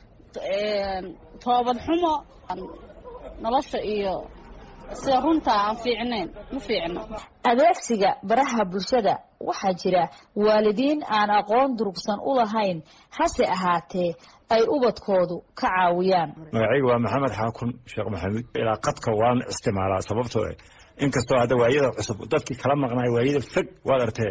toobad xumo nolosha iyo sida runta aan fiicnayn ma fiicno adeegsiga baraha bulshada waxaa jira waalidiin aan aqoon durugsan u lahayn hase ahaatee ay ubadkoodu ka caawiyaan magacayga waa maxamed xaakun sheekh maxamuud ilaa qadka waan isticmaalaa sababtoo inkastoo hadda waayada cusub dadkii kala maqnaay waayada fog waad artee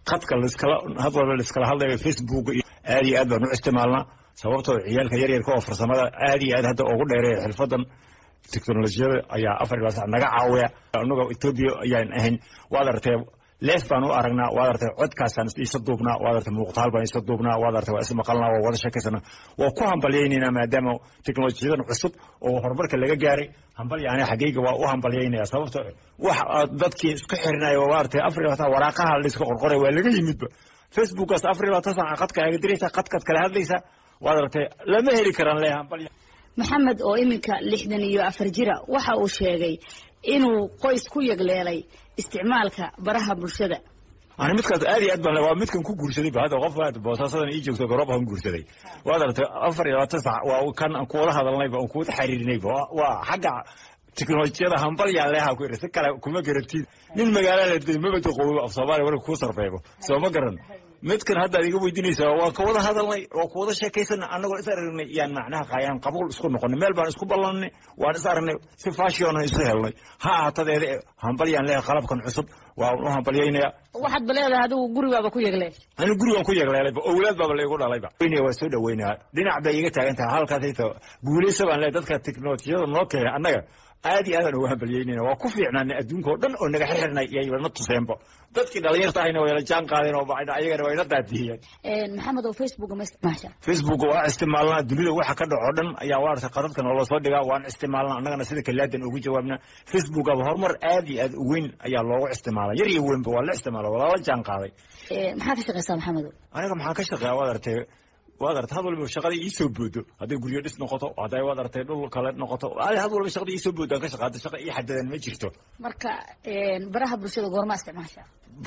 khadka laiskala had walba laiskala hadlayo facebook iyo aad iyo aad baan u isticmaalnaa sababtoo ciyaalka yaryarka oo farsamada aad iyo aad hadda ugu dheereeya xirfadan teknolojiyada ayaa afar ilaa sac naga caawiya annaga etoobiya ayaan ahayn waad aragtay leef baan u aragnaa waad aragtay codkaasaan isa duubnaa waad aragtay muuqtaal baan isa duubnaa waad aragtay waa is maqalnaa waa wada sheekaysana waa ku hambalyaynaynaa maadaama teknolojiyadan cusub oo horumarka laga gaaray hambalya aniga xaggayga waa u hambalyaynaya sababto wax dadkii isku xirinaya waa aragtay afar iyo labaatan waraaqaha la iska qorqoray waa laga yimidba facebookaas afar iyo labaatan saaca qadka aga diraysa qadkaad kala hadlaysa waad aragtay lama heli karaan le hambalya maxamed oo iminka lixdan iyo afar jira waxa uu sheegay inuu qoys ku yegleelay isticmaalka baraha bulshada ani midkaas aad iyo aad baan waa midkan ku guursaday ba hadda qof aad boosaasadan ii joogto garoob aan guursaday waad aragtay afar iyo labaatan sac waa kan aan kuwada hadalnayba aan kuwada xiriirinayba waa xagga teknolojiyada hambalyaa leeha ku yiri si kale kuma garantiin nin magaalada de mabada qoobo af soomaaliya warka kuu sarfeebo soo ma garan midkan hadda ad iga weydiinaysaa waa kawada hadalnay waa kuwada sheekaysana annagoo is aragnay yaan macnaha qaayaan qabuul isku noqonay meel baan isku ballanay waan is aragnay si fashion isu helnay ha ahaatadeeda hambalyaan leeha qalabkan cusub waa u hambalyaynaya waxaad ba leedahay adigu gurigaaba ku yegleel anigu gurigaan ku yegleelayba owlaad baaba laygu dhalayba waa soo dhaweynaya dhinac bay iga taagan tahay halkaasayto guulaysa baan leehay dadka teknolojiyada noo keenay annaga aad iyo aadaan ugu hambalyaynayna waa ku fiicnaanay adduunka oo dhan oo naga xirxirnay iyaybana tuseenba dadkii dhalinyarta ahayna wayla jaan qaadeen oo ayagana wayna daadiyeen maxamed oo facebook ma isticmaasha facebook waa isticmaalnaa dunida waxa ka dhaco dhan ayaa waarta qadadkan oo lasoo dhigaa waan isticmaalnaa annagana sida kalaadan ugu jawaabna facebook aba horumar aad iyo aad u weyn ayaa loogu isticmaala yar iyo weynba waa la isticmaala waa lala jaan qaaday maxaa ka shaqeysaa maxamed aniga maxaan ka shaqeeya waad artay waad artay had walba shaqada iisoo boodo hadday guryo dhis noqoto hadday waad artay dhul kale noqoto had walba shaqada iisoo boodo aan ka shaqaata shaqa ii xadadan ma jirto marka baraha bulshada goorma isticmaasha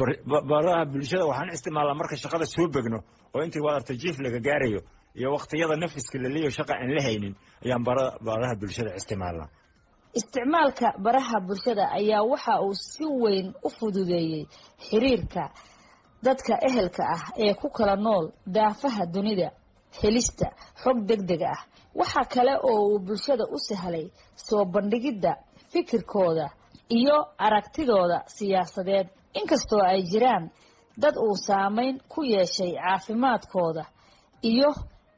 baraha bulshada waxaan isticmaalnaa marka shaqada soo begno oo intii waad artay jiif laga gaarayo iyo waqtiyada nafiska la leeyayo shaqa aan la haynin ayaan baraha bulshada isticmaalnaa isticmaalka baraha bulshada ayaa waxa uu si weyn u fududeeyey xiriirka dadka ehelka ah ee ku kala nool daafaha dunida helista xog deg deg ah waxa kale oo uu bulshada u sahlay soo bandhigidda fikirkooda iyo aragtidooda siyaasadeed inkastoo ay jiraan dad uu saameyn ku yeeshay caafimaadkooda iyo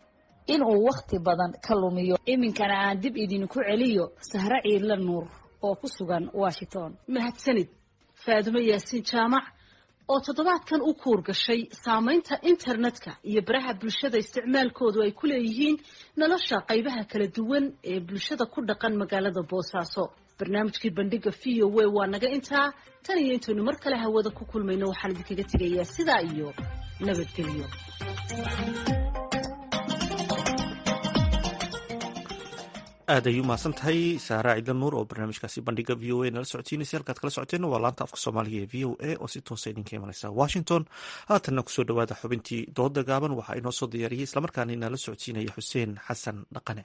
inuu wakhti badan ka lumiyo iminkana aan dib idinku celiyo sahre ciidla nuur oo ku sugan washington mahadsanid faadumo yaasiin jaamac oo toddobaadkan u kuur gashay saamaynta internetka iyo baraha bulshada isticmaalkoodu ay ku leeyihiin nolosha qaybaha kala duwan ee bulshada ku dhaqan magaalada boosaaso barnaamijkii bandhiga v o w waa naga intaa tan iyo intaynu mar kale hawada ku kulmayno waxaan idinkaga tegayaa sidaa iyo nabadgelyo aad ay u mahadsan tahay saara ciidla nuur oo barnaamijkaasi bandhiga v o a nala socodsiinaysa halkaad kala socoteenna waa laanta afka soomaaliga ee v o a oo si toosa idinka imanaysa washington haatanna kusoo dhawaada xubintii dooda gaaban waxaa inoo soo diyaariyey islamarkaana inala socodsiinaya xuseen xasan dhaqane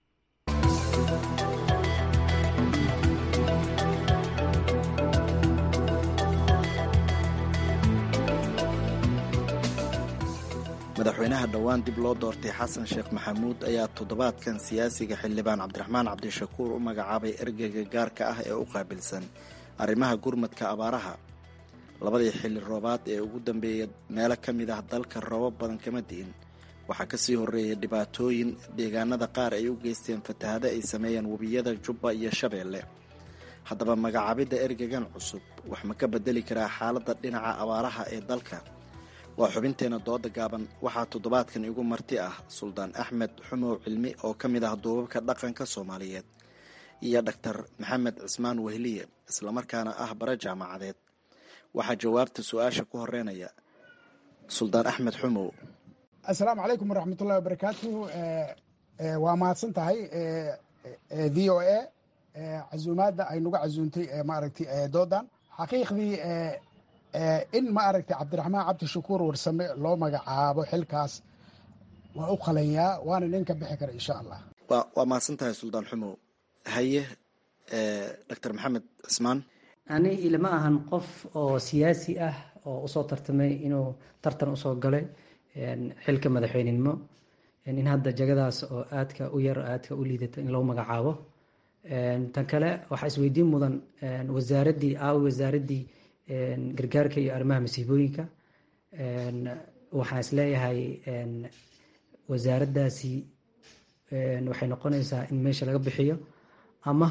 madaxweynaha dhowaan dib loo doortay xasan sheekh maxamuud ayaa toddobaadkan siyaasiga xildhibaan cabdiraxmaan cabdishakuur u magacaabay ergeyga gaarka ah ee u qaabilsan arrimaha gurmadka abaaraha labadii xilli roobaad ee ugu dambeeyay meelo ka mid ah dalka roobab badan kama di'in waxaa kasii horreeyay dhibaatooyin deegaanada qaar ay u geysteen fatahado ay sameeyeen webiyada jubba iyo shabeelle haddaba magacaabidda ergegan cusub wax ma ka bedeli karaa xaaladda dhinaca abaaraha ee dalka waa xubinteena dooda gaaban waxaa toddobaadkan igu marti ah suldaan axmed xumow cilmi oo ka mid ah duubabka dhaqanka soomaaliyeed iyo dhaktar maxamed cismaan wehliye islamarkaana ah bare jaamacadeed waxaa jawaabta su-aasha ku horeynaya suldaan axmed xumow assalaamu calaykum waraxmatullahi wabarakaatu waa mahadsan tahay v o a casuumaadda ay nagu casuuntay maaragtay doodan xaqiiqdii in ma aragtay cabdiraxmaan cabdishakuur warsame loo magacaabo xilkaas waa u qalanyaa waana nin ka bixi kara insha allah waa mahadsan tahay suldaan xumow haye doctor maxamed cismaan ani ilama ahan qof oo siyaasi ah oo usoo tartamay inuu tartan usoo galay xilka madaxweynenimo in hadda jagadaas oo aadka u yar aadka u liidata in loo magacaabo tan kale waxaa isweydiin mudan wasaaraddii aawi wasaaraddii gargaarka iyo arrimaha masiibooyinka waxaan isleeyahay wasaaraddaasi waxay noqonaysaa in meesha laga bixiyo ama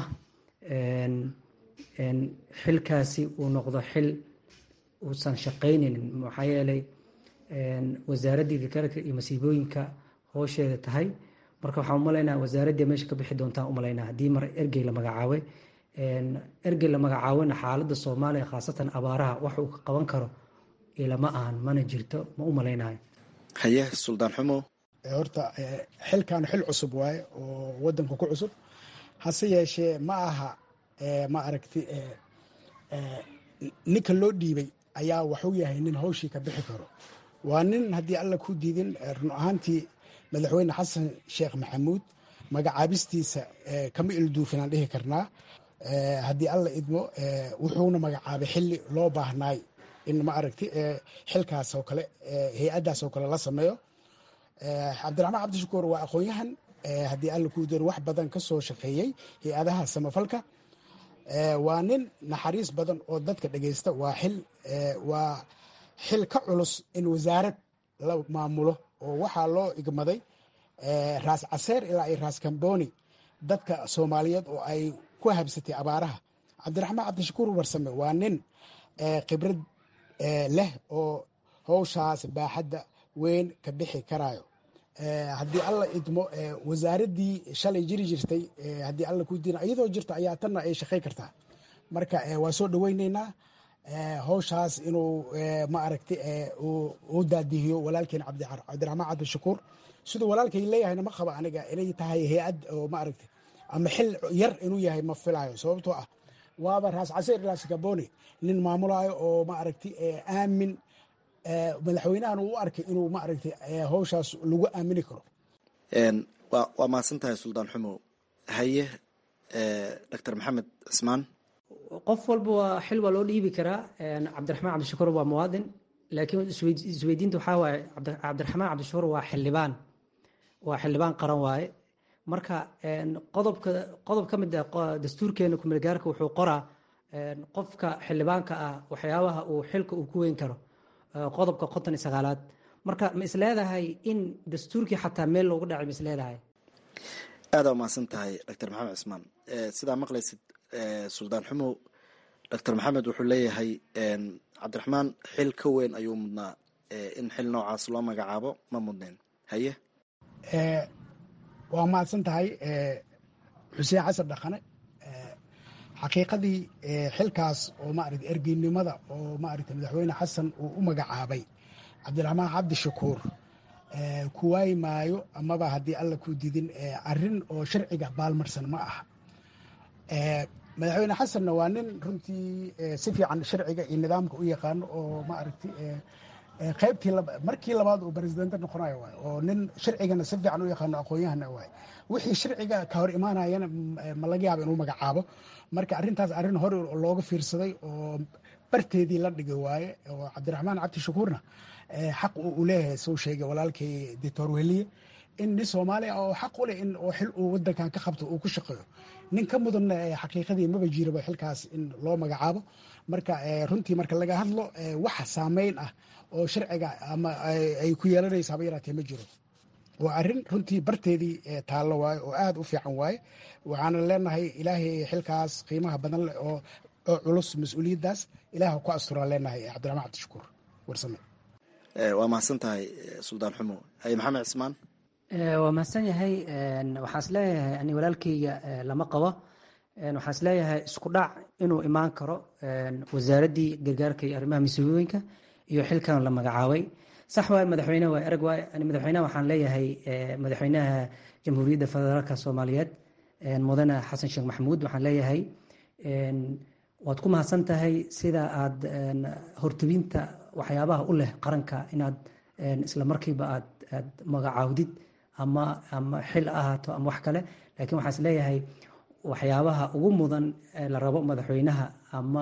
xilkaasi uu noqdo xil uusan shaqaynaynin maxaa yeelay wasaaraddii gargaarka iyo masiibooyinka hoosheeda tahay marka waxaan umalaynaa wasaaraddii meesha ka bixi doontaan umalaynaa haddii mar ergey la magacaabay ergey la magacaabona xaaladda soomaaliya khaasatan abaaraha wax uu ka qaban karo ilama ahan mana jirto ma u malaynayo haye suldaan xumo horta xilkan xil cusub waaye oo wadanka ku cusub hase yeeshee ma aha ma aragti ninka loo dhiibay ayaa waxuu yahay nin hawshii ka bixi karo waa nin haddii alla ku diidin run ahaantii madaxweyne xasan sheekh maxamuud magacaabistiisa kama ilduufinaan dhihi karnaa haddii alla idmo wuxuuna magacaabay xili loo baahnaay in ma aragti xilkaas oo kale hay-addaas oo kale la sameeyo cabdiraxmaan cabdishakuur waa aqoon-yahan haddii alla ku diin wax badan ka soo shaqeeyey hay-adaha samafalka waa nin naxariis badan oo dadka dhegeysta waa xil waa xil ka culus in wasaarad la maamulo oo waxaa loo igmaday raas caseer ilaa iyo raas kamboni dadka soomaaliyeed oo ay ku habsatay abaaraha cabdiraxmaan cabdishakuur warsame waa nin khibrad leh oo howshaas baaxadda weyn ka bixi karayo haddii alla idmo wasaaraddii shalay jiri jirtay haddii alla ku diina iyadoo jirto ayaa tanna ay shaqey kartaa marka waa soo dhaweyneynaa howshaas inuu ma aragti uu daadihiyo walaalkeen cabdiraxmaan cabdishakuur siduu walaalkay leeyahayna ma qaba aniga inay tahay hay-ad oo ma aragti ama xil yar inuu yahay ma filayo sababtoo ah waaba raas caseer ilaa sikaboni nin maamulayo oo ma aragti aamin madaxweynahan uu u arkay inuu ma aragti howshaas lagu aamini karo waa mahadsan tahay suldaan xumo haye doctor maxamed cismaan qof walba waa xil waa loo dhiibi karaa cabdiraxmaan cabdishakuur waa muwaadin laakiin isweydiinta waxaa waaye cabdiraxmaan cabdishakuur waa xildhibaan waa xildhibaan qaran waaye marka qodobka qodob ka mid ah dastuurkeena kumeelgaarka wuxuu qoraa qofka xildhibaanka ah waxyaabaha uu xilka uu ku weyn karo qodobka konton iyo sagaalaad marka ma isleedahay in dastuurkii xataa meel loogu dhacay ma isleedahay aada umahadsan tahay doctor maxamed cismaan sidaa maqlaysid suldaan xumow doctor maxamed wuxuu leeyahay cabdiraxmaan xil ka weyn ayuu mudnaa in xil noocaas loo magacaabo ma mudneen haye waa mahadsan tahay xuseen xasan dhaqane xaqiiqadii xilkaas oo maaragta ergeynimada oo maaragta madaxweyne xasan uu u magacaabay cabdiraxmaan cabdishakuur ku waayi maayo amaba haddii alla ku didin arrin oo sharciga baalmarsan ma aha madaxweyne xasanna waa nin runtii si fiican sharciga iyo nidaamka u yaqaano oo maaragti qaybtii markii labaad uu presidente noqonayo waay oo nin sharcigana si fiican u yaqaano aqoon-yahana waay wixii sharciga ka hor imaanayana ma laga yaaba inuu magacaabo marka arrintaas arrin hore looga fiirsaday oo barteedii la dhigay waaye oo cabdiraxmaan cabdishakuurna xaq uu leeyahay soo sheegay walaalkay doctor weliye in nin soomaaliya oo xaq u leh in oo xil uu wadankan ka qabto uu ku shaqeeyo nin ka mudanna xaqiiqadii maba jiraba xilkaas in loo magacaabo marka runtii marka laga hadlo waxa saameyn ah oo sharciga ama ay ku yeelanaysa haba yaraatee ma jiro waa arrin runtii barteedii taallo waaye oo aada u fiican waaye waxaana leenahay ilaahay xilkaas qiimaha badan leh oo oo culus mas-uuliyaddaas ilaah ku asturaan leenahay cabdiraxmaan cabdishakuur warsame waa mahadsan tahay suldaan xumo haye maxamed cismaan waa mahadsan yahay waxaan is leeyahay ani walaalkeyga lama qabo waxaan is leeyahay isku dhac inuu imaan karo wasaaraddii gargaarka iyo arrimaha masiibooyinka iyo xilkan la magacaabay sax waay madaxweyne waa erag waay ani madaxweynaha waxaan leeyahay madaxweynaha jamhuuriyadda federaalka soomaaliyeed mudane xasan sheekh maxamuud waxaan leeyahay waad ku mahadsan tahay sida aad hortubinta waxyaabaha u leh qaranka inaad isla markiiba aad aad magacaawdid ama ama xil ahaato ama wax kale laakiin waxaan is leeyahay waxyaabaha ugu mudan la rabo madaxweynaha ama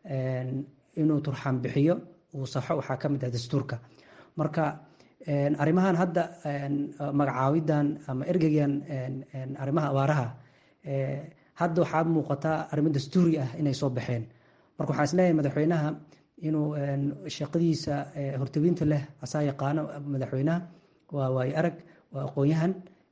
inuu turxaan bixiyo uu saxo waxaa ka mid ah dastuurka marka arrimahan hadda magacaawidan ama ergeygan arrimaha abaaraha hadda waxaad muuqataa arrimo dastuuri ah inay soo baxeen marka waxaan isleeyahay madaxweynaha inuu shaqadiisa hortebinta leh asaa yaqaano madaxweynaha waa waayo arag waa aqoon-yahan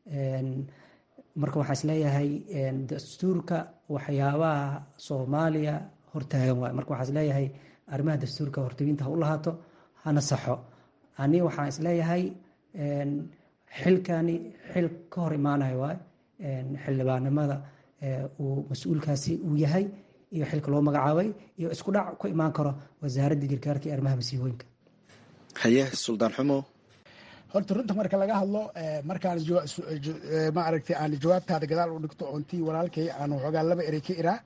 marka waxaa isleeyahay dastuurka waxyaabaha soomaaliya hortaagan waay marka waxaa isleeyahay arrimaha dastuurka hortebinta ha u lahaato hana saxo ani waxaan isleeyahay xilkani xil ka hor imaanayo waay xildhibaanimada uu mas-uulkaasi uu yahay iyo xilka loo magacaabay iyo isku dhac ku imaan karo wasaaradda gargaarka iyo arrimaha masiibooyinka haye suldaan xumo horta runta marka laga hadlo markaan ma aragtay aan jawaabtaada gadaal u dhigto oontii walaalkay aan waxoogaa laba erey ka iraa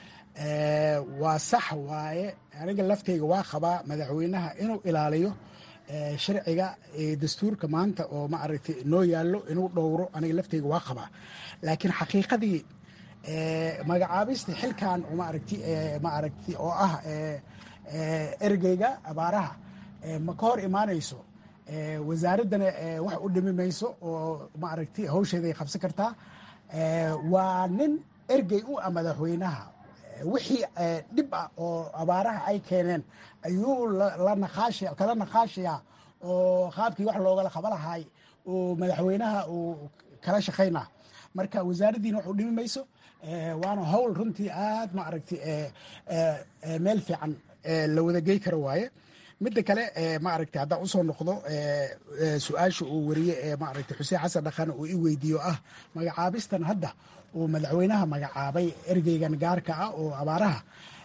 waa sax waaye aniga laftayga waa qabaa madaxweynaha inuu ilaaliyo sharciga dastuurka maanta oo ma aragtay noo yaallo inuu dhowro aniga laftayga waa qabaa laakiin xaqiiqadii magacaabista xilkan ma aragti ma aragti oo ah ergeyga abaaraha ma ka hor imaanayso wasaaraddana wax u dhimi mayso oo ma aragti hawsheeday qabsan kartaa waa nin ergey u ah madaxweynaha wixii dhib ah oo abaaraha ay keeneen ayuu la naqaash kala naqaashaya oo qaabkii wax loogala qaba lahaay oo madaxweynaha uu kala shaqaynaa marka wasaaraddiina wax u dhimi mayso waana howl runtii aad ma aragti meel fiican la wada gey karo waaye midda kale ma aragti haddaan usoo noqdo su-aasha uu wariye ee ma aragti xuseen xasan dhaqan uu i weydiiyo ah magacaabistan hadda uu madaxweynaha magacaabay ergeygan gaarka ah oo abaaraha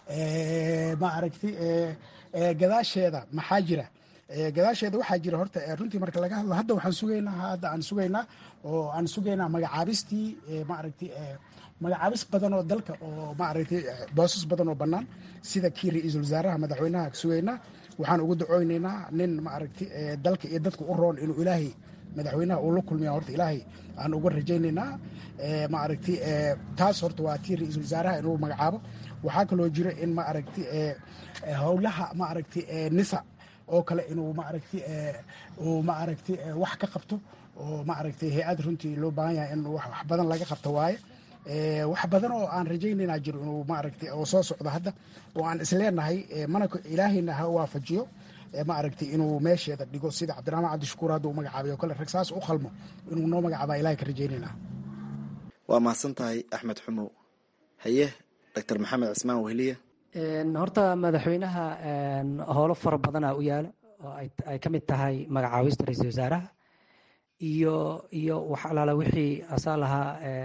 ma aragti gadaasheeda maxaa jira gadaasheeda waxaa jira horta runtii marka laga hadlo hadda waxaan sugaynaa hadda aan sugaynaa oo aan sugaynaa magacaabistii ma aragti magacaabis badan oo dalka oo ma aragtay boosas badan oo bannaan sida kii ra-iisul wasaaraha madaxweynaha sugaynaa waxaan ugu dacooynaynaa nin ma aragti dalka iyo dadka u roon inuu ilaahay madaxweynaha uu la kulmiya horta ilaahay aan uga rajaynaynaa ma aragti taas horta waa tii ra-iisul wasaaraha inuu magacaabo waxaa kaloo jira in ma aragti howlaha ma aragti nisa oo kale inuu ma aragti uu ma aragti wax ka qabto oo ma aragti hay-ad runtii loo baahan yahay in wax badan laga qabto waaye wax badan oo aan rajaynaynaa jiro inuu maaragtay oo soo socdo hadda oo aan isleenahay mana ilaahayna ha waafajiyo ma aragtay inuu meesheeda dhigo sida cabdiraxmaan cabdishakuur hadda uu magacaabay oo kale rag saas u qalmo inuu noo magacaabaa ilahay ka rajaynaynaa waa mahadsan tahay axmed xumow haye doctor maxamed cismaan weheliye horta madaxweynaha howlo fara badanaa u yaala oo ay ka mid tahay magacaabista ra-iisul wasaaraha iyo iyo wax alaala wixii asaa lahaa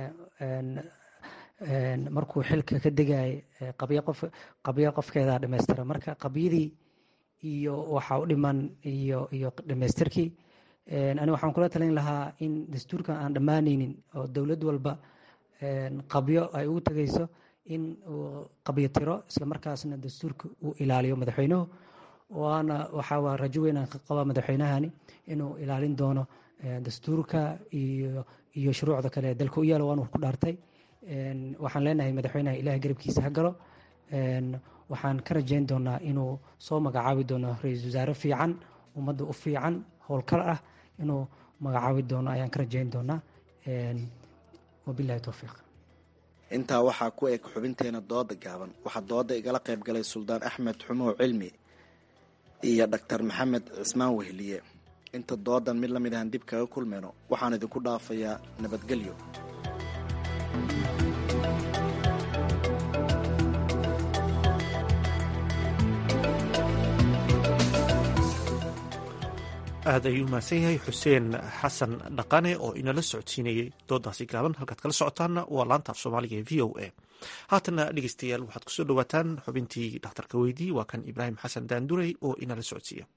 markuu xilka ka degayay qabyo qof qabyo qofkeeda dhamaystira marka qabyadii iyo waxa u dhiman iyo iyo dhamaystirkii ani waxaan kula talin lahaa in dastuurkan aan dhammaanaynin oo dowlad walba qabyo ay ugu tegayso in uu qabyo tiro isla markaasna dastuurka uu ilaaliyo madaxweynuhu waana waxaa rajo weynaan ka qabaa madaxweynahani inuu ilaalin doono dastuurka iyo iyo shuruucda kale ee dalka u yaala waanu ku dhaartay waxaan leenahay madaxweynaha ilaah garabkiisa ha galo waxaan ka rajayn doonaa inuu soo magacaabi doono ra-iisul wasaare fiican ummadda u fiican howlkal ah inuu magacaabi doono ayaan ka rajayn doonaa wabilahi towfiiq intaa waxaa ku eg xubinteena dooda gaaban waxaa dooda igala qayb galay suldaan axmed xumow cilmi iyo dhaktar maxamed cismaan weheliye inta doodan mid la mid ahan dib kaga kulmayno waxaan idinku dhaafayaa nabadgelyo aad ayuu mahadsan yahay xuseen xasan dhaqane oo inala socodsiinayay doodaasi gaaban halkaad kala socotaanna waa laanta af soomaaliga ee v o a haatana dhegeystayaal waxaad kusoo dhawaataan xubintii dhakhtarka weydii waa kan ibraahim xasan daandurey oo inala socodsiiya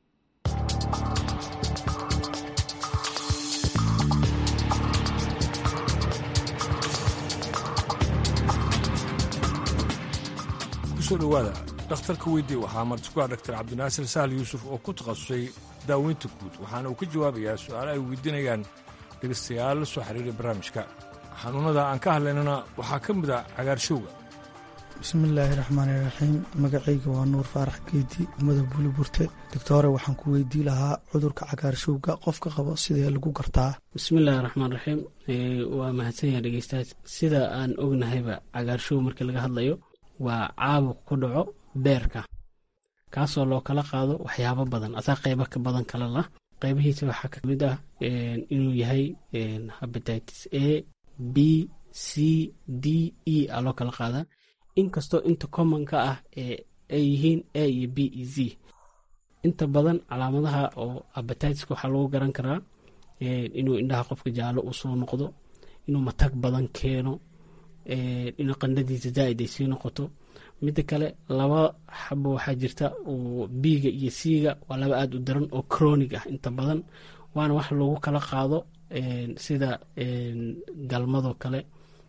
kusoo dhowaada dhakhtarka weydii waxaa marti ku ah dhaktar cabdinaasir sahal yuusuf oo ku takhasusay daaweynta guud waxaana uu ka jawaabayaa su'aalo ay weydiinayaan dhegaystayaal la soo xiriiray barnaamijka xanuunnada aan ka hadlaynana waxaa ka mid a cagaarshowga bismillaahi raxmaani raxiim magacayga waa nuur faarax geedi umada buli burte doctore waxaan ku weydii lahaa cudurka cagaarshowga qofka qabo sidee lagu gartaa bismillaahi raxmaan raxiim waa mahadsan yaha dhegeystayaal sida aan ognahayba cagaarshow markii laga hadlayo waa caabuq ku dhaco beerka kaasoo loo kala qaado waxyaabo badan asaa qeybo ka badan kala lah qeybihiisa waxaa kamid ah inuu yahay habatitis a b c d e a loo kala qaadaa inkastoo inta commonka ah ay yihiin a iyo b e z inta badan calaamadaha oo abatiska waxaa lagu garan karaa inuu indhaha qofka jaallo uu soo noqdo inuu matag badan keeno inuu qandhadiisa zaaid ay sii noqoto midda kale laba xabo waxaa jirta oo biiga iyo siiga waa laba aada u daran oo cronig ah inta badan waana wax lagu kala qaado sida galmadoo kale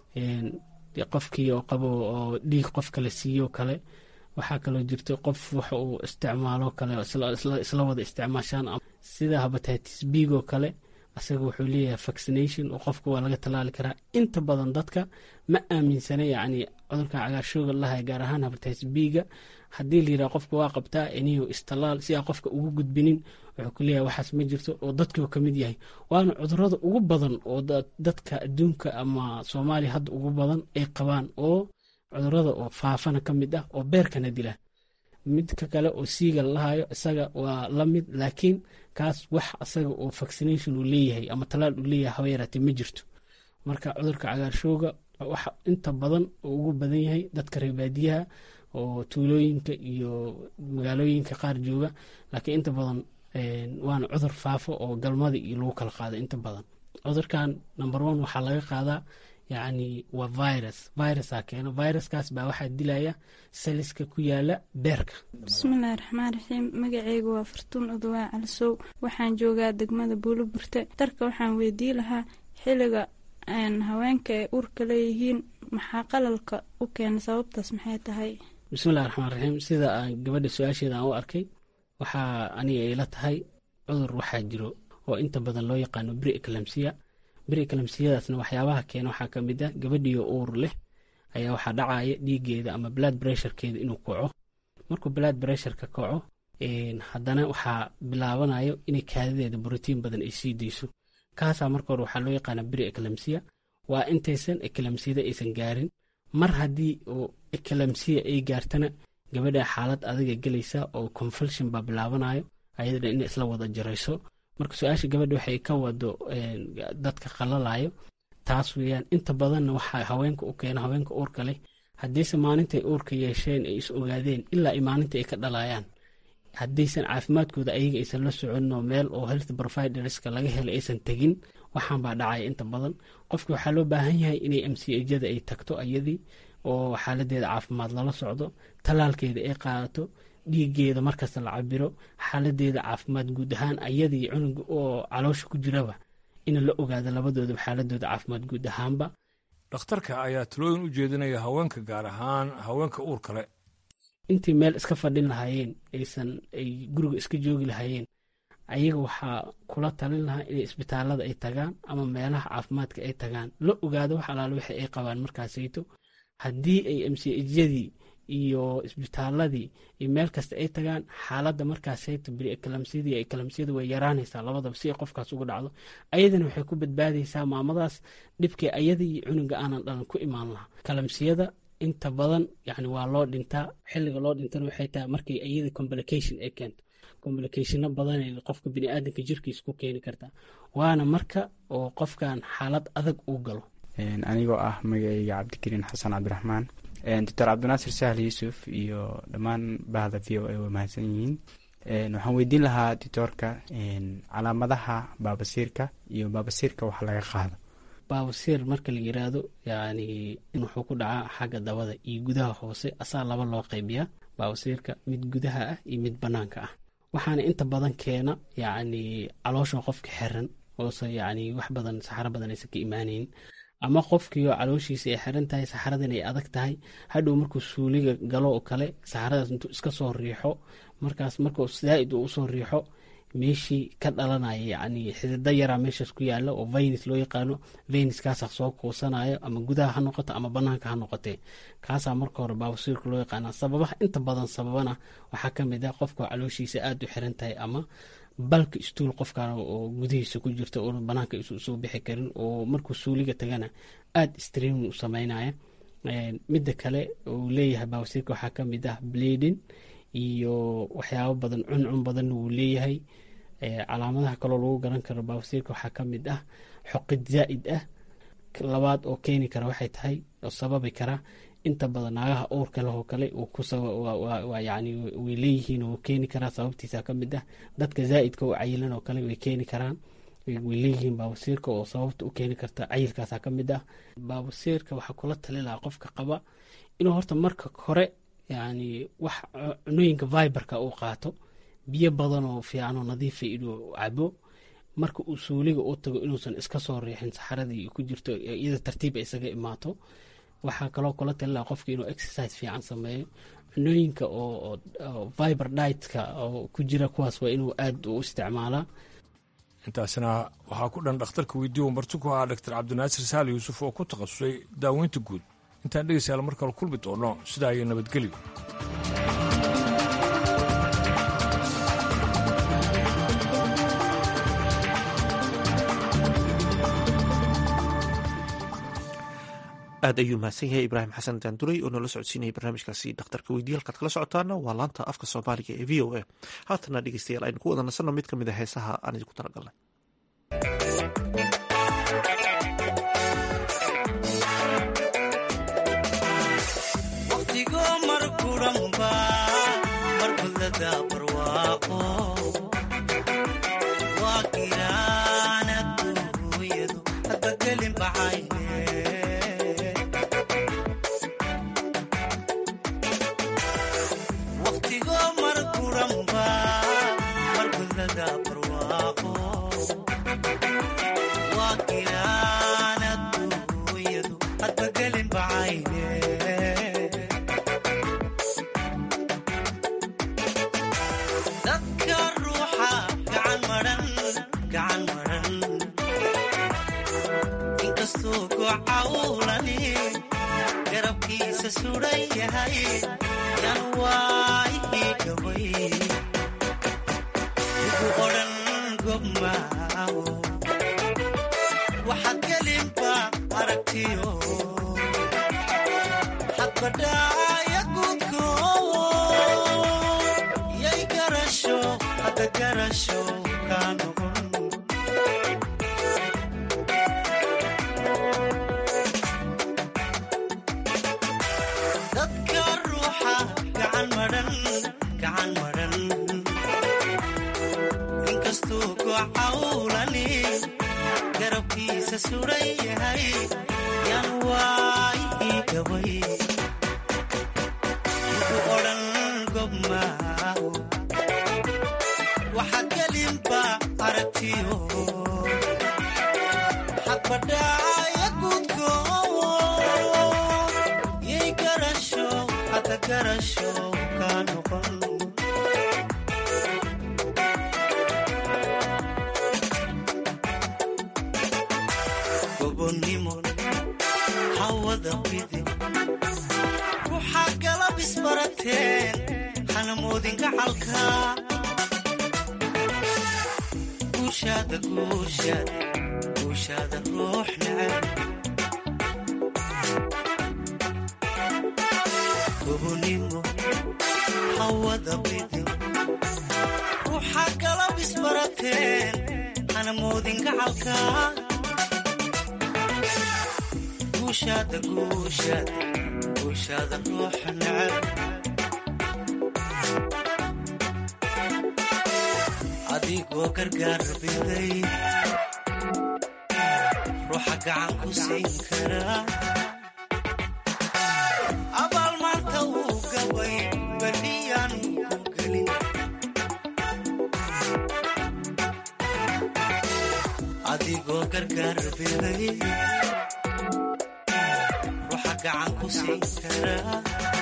qofkii oo qabo oo dhiig qof kale siiyo kale waxaa kaloo jirta qof waxa uu isticmaalo kale isla wada isticmaashaan sida habatitis biigoo kale asaga wuxuu leeyahay vaccination oo qofka waa laga tallaali karaa inta badan dadka ma aaminsana yacni cudurka cagaarshooga lahay gaar ahaan habatitis biiga haddii la yidhaha qofka waa qabtaa iniyo istallaal si aa qofka ugu gudbinin wuxuu ku leeyahay waxaas ma jirto oo dadkii ka mid yahay waana cudurada ugu badan oo dadka adduunka ama soomaaliya hadda ugu badan ay qabaan oo cudurada oo faafana ka mid ah oo beerkana dila midka kale oo siiga lalahayo isaga waa la mid laakiin kaas wax asaga oo vaccination uu leeyahay ama talaal uu leeyahay haba yaraatee ma jirto marka cudurka cagaarshooga waxa inta badan oo ugu badan yahay dadka reebaadiyaha oo tuulooyinka iyo magaalooyinka qaar jooga laakiin inta badan waana cudur faafo oo galmada iyo lagu kala qaado inta badan cudurkan number one waxaa laga qaadaa yacni waa virus virusaa keeno viruskaas baa waxaa dilaya saliska ku yaala beerka bismillahi raxmaan raxiim magaceyga waa fartuun odowaa calisow waxaan joogaa degmada buuloburte darka waxaan weydii lahaa xiliga haweenka ay uurka leeyihiin maxaa qalalka u keena sababtaas maxay tahay bismillahi raxmaan raxiim sida aan gabadha su-aasheeda aan u arkay waxaa aniga ila tahay cudur waxaa jiro oo inta badan loo yaqaano bri eclamsiya bri eclamsiyadaasna waxyaabaha keena waxaa ka mid ah gabadhiyo uur leh ayaa waxaa dhacaya dhiigeeda ama blood bressurekeeda inuu kaco markuu blood bressureka kaco haddana waxaa bilaabanayo inay kaadadeeda brotiin badan ay sii dayso kaasaa marka hore waxaa loo yaqaana bri eclamsiya waa intaysan eclamsiyada aysan gaarin mar haddii oo eclamsiya ay gaartana gabadha xaalad adiga gelaysa oo confulsion baa bilaabanayo ayadana in isla wada jarayso marka su-aasha gabadha waxay ka wado dadka qalalayo taas weeyaan inta badanna waxaa haweenka u keena haweenka uurka leh haddiise maalintay uurka yeesheen ay is ogaadeen ilaa ay maalinta ay ka dhalayaan haddaysan caafimaadkooda ayaga aysan la soconinoo meel oo health providerska laga helay aysan tegin waxaan baa dhacaya inta badan qofki waxaa loo baahan yahay inay mcjada ay tagto ayadii oo xaaladeeda caafimaad lala socdo tallaalkeeda ay qaadato dhiigeeda markasta la cabiro xaaladeeda caafimaad guud ahaan ayadii cunuga oo caloosha ku jiraba in la ogaado labadoodaba xaaladooda caafimaad guud ahaanba dhakhtarka ayaa talooyin u jeedinaya haweenka gaar ahaan haweenka uur kale intii meel iska fadhin lahaayeen aysan ay guriga iska joogi lahaayeen ayaga waxaa kula talin lahaa inay isbitaalada ay tagaan ama meelaha caafimaadka ay tagaan la ogaado wax alaale wixi ay qabaan markaasayto haddii ay mcjadii iyo isbitaaladii iyo meel kasta ay tagaan xaaladda markaasayto biri ekalamsiyadii ekalamsiyada way yaraanaysaa labadaba si ay qofkaas uga dhacdo ayadana waxay ku badbaadaysaa maamadaas dhibkii ayadii iyo cunuga aanan dhalan ku imaan lahaa kalamsiyada inta badan yani waa loo dhintaa xiliga loo dhintana waxay tahay markay iyada complication ay keento complicationo badan qofka biniaadanka jirkiisa ku keeni kartaa waana marka oo qofkan xaalad adag uu galo anigoo ah magacayga cabdikariin xasan cabdiraxmaan doctor cabdinaasir sahal yuusuf iyo dhammaan bahda v o a waa mahadsan yihiin waxaan weydiin lahaa doctoorka calaamadaha baabasiirka iyo baabasiirka wax laga qaado baabasiir marka la yiraahdo yani wuxuu ku dhacaa xagga dabada iyo gudaha hoose asaa laba loo qaybiyaa baabasiirka mid gudaha ah iyo mid banaanka ah waxaana inta badan keena yani caloosha qofka xiran oose yani wax badan saxaro badan aysan ka imaaneyn ama qofkiioo calooshiisa ay xiran tahay saxaradan ay adag tahay hadhow markuu suuliga galo oo kale saxaradaas intuu iska soo riixo markaas markuu zaaid uu usoo riixo meeshii ka dhalanaya yani xidida yaraa meeshaas ku yaala oo vaynis loo yaqaano vayniskaasa soo kuusanayo ama gudaha ha noqoto ama banaanka ha noqotee kaasaa marka hore baabasiirka loo yaqaana sababaha inta badan sababana waxaa kamid ah qofka calooshiisa aada u xiran tahay ama balka istuul qofkan oo gudihiisa ku jirta oo banaanka isusoo bixi karin oo markuu suuliga tagana aada streamin u sameynaya midda kale uu leeyahay baabasiirka waxaa kamid ah bleeding iyo waxyaabo badan cuncun badanna wuu leeyahay calaamadaha kaloo lagu garan karo baabasiirka waxaa ka mid ah xoqid zaa'id ah labaad oo keeni kara waxay tahay oo sababi kara inta badan naagaha uurka leh oo kale yani way leeyihiin oo keeni karaa sababtiisa ka mid ah dadka zaa'idka u cayilan oo kale way keeni karaan way leeyihiin baabasiirka oo sababta u keeni karta cayilkaasa ka mid ah baabasiirka waxaa kula tali lahaa qofka qaba inuu horta marka hore yani wax cunooyinka viberka uu qaato biyo badan oo fiicanoo nadiifa inuu cabo marka uu suuliga u tago inuusan iska soo riixin saxaradii ku jirto iyada tartiib ay isaga imaato waxaa kaloo kula talilaa qofka inuu exercise fiican sameeyo cunooyinka oo viber ditka oo ku jira kuwaas waa inuu aad u isticmaalaa intaasina waxaa ku dhan dhakhtarka weydiiyo marti ku ahaa dr cabdinaasir saal yuusuf oo ku takhasusay daaweynta guud intaan dhegeystayaal mar kale kulmi doono sidaa iyo nabadgelyo aad ayuu mahadsan yahay ibraahim xasan daanduray oo noola socodsiinayay barnaamijkaasi dhakhtarka weydiye halkaad kala socotaana waa laanta afka soomaaliga ee v o a haatana dhegeystayaal aynu ku wada nasanno mid ka mid a heesaha aan idinku talagalnay adigoo gargaar biday ruuxa gacan ku siin karaa abaal maanta wuu gabay berdhiyaan ku gelin adigoo gargaar biday ruuxa gacan ku siin karaa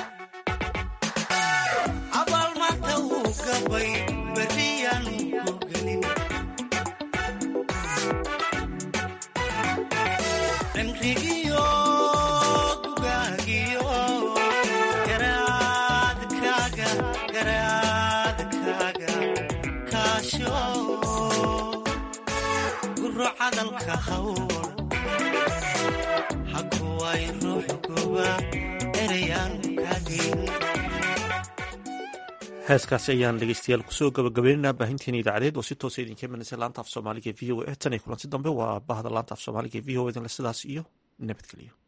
abaal maanta wuu gabay berdhiyaan ku gelin cimrigiyo gugaagiyo garaadkaaga garaadkaaga kaasho guro cadalka hawl hakuway ruux goba erayaan kaagin heeskaasi ayaan dhegeystayaal kusoo gabagabaynaynaa baahinteena idaacadeed oo si toosa idinka imanaysa laanta af soomaaliga v o a tan iyo kulanti dambe waa bahda laanta af soomaaliga v o a idinle sidaas iyo nabadgelyo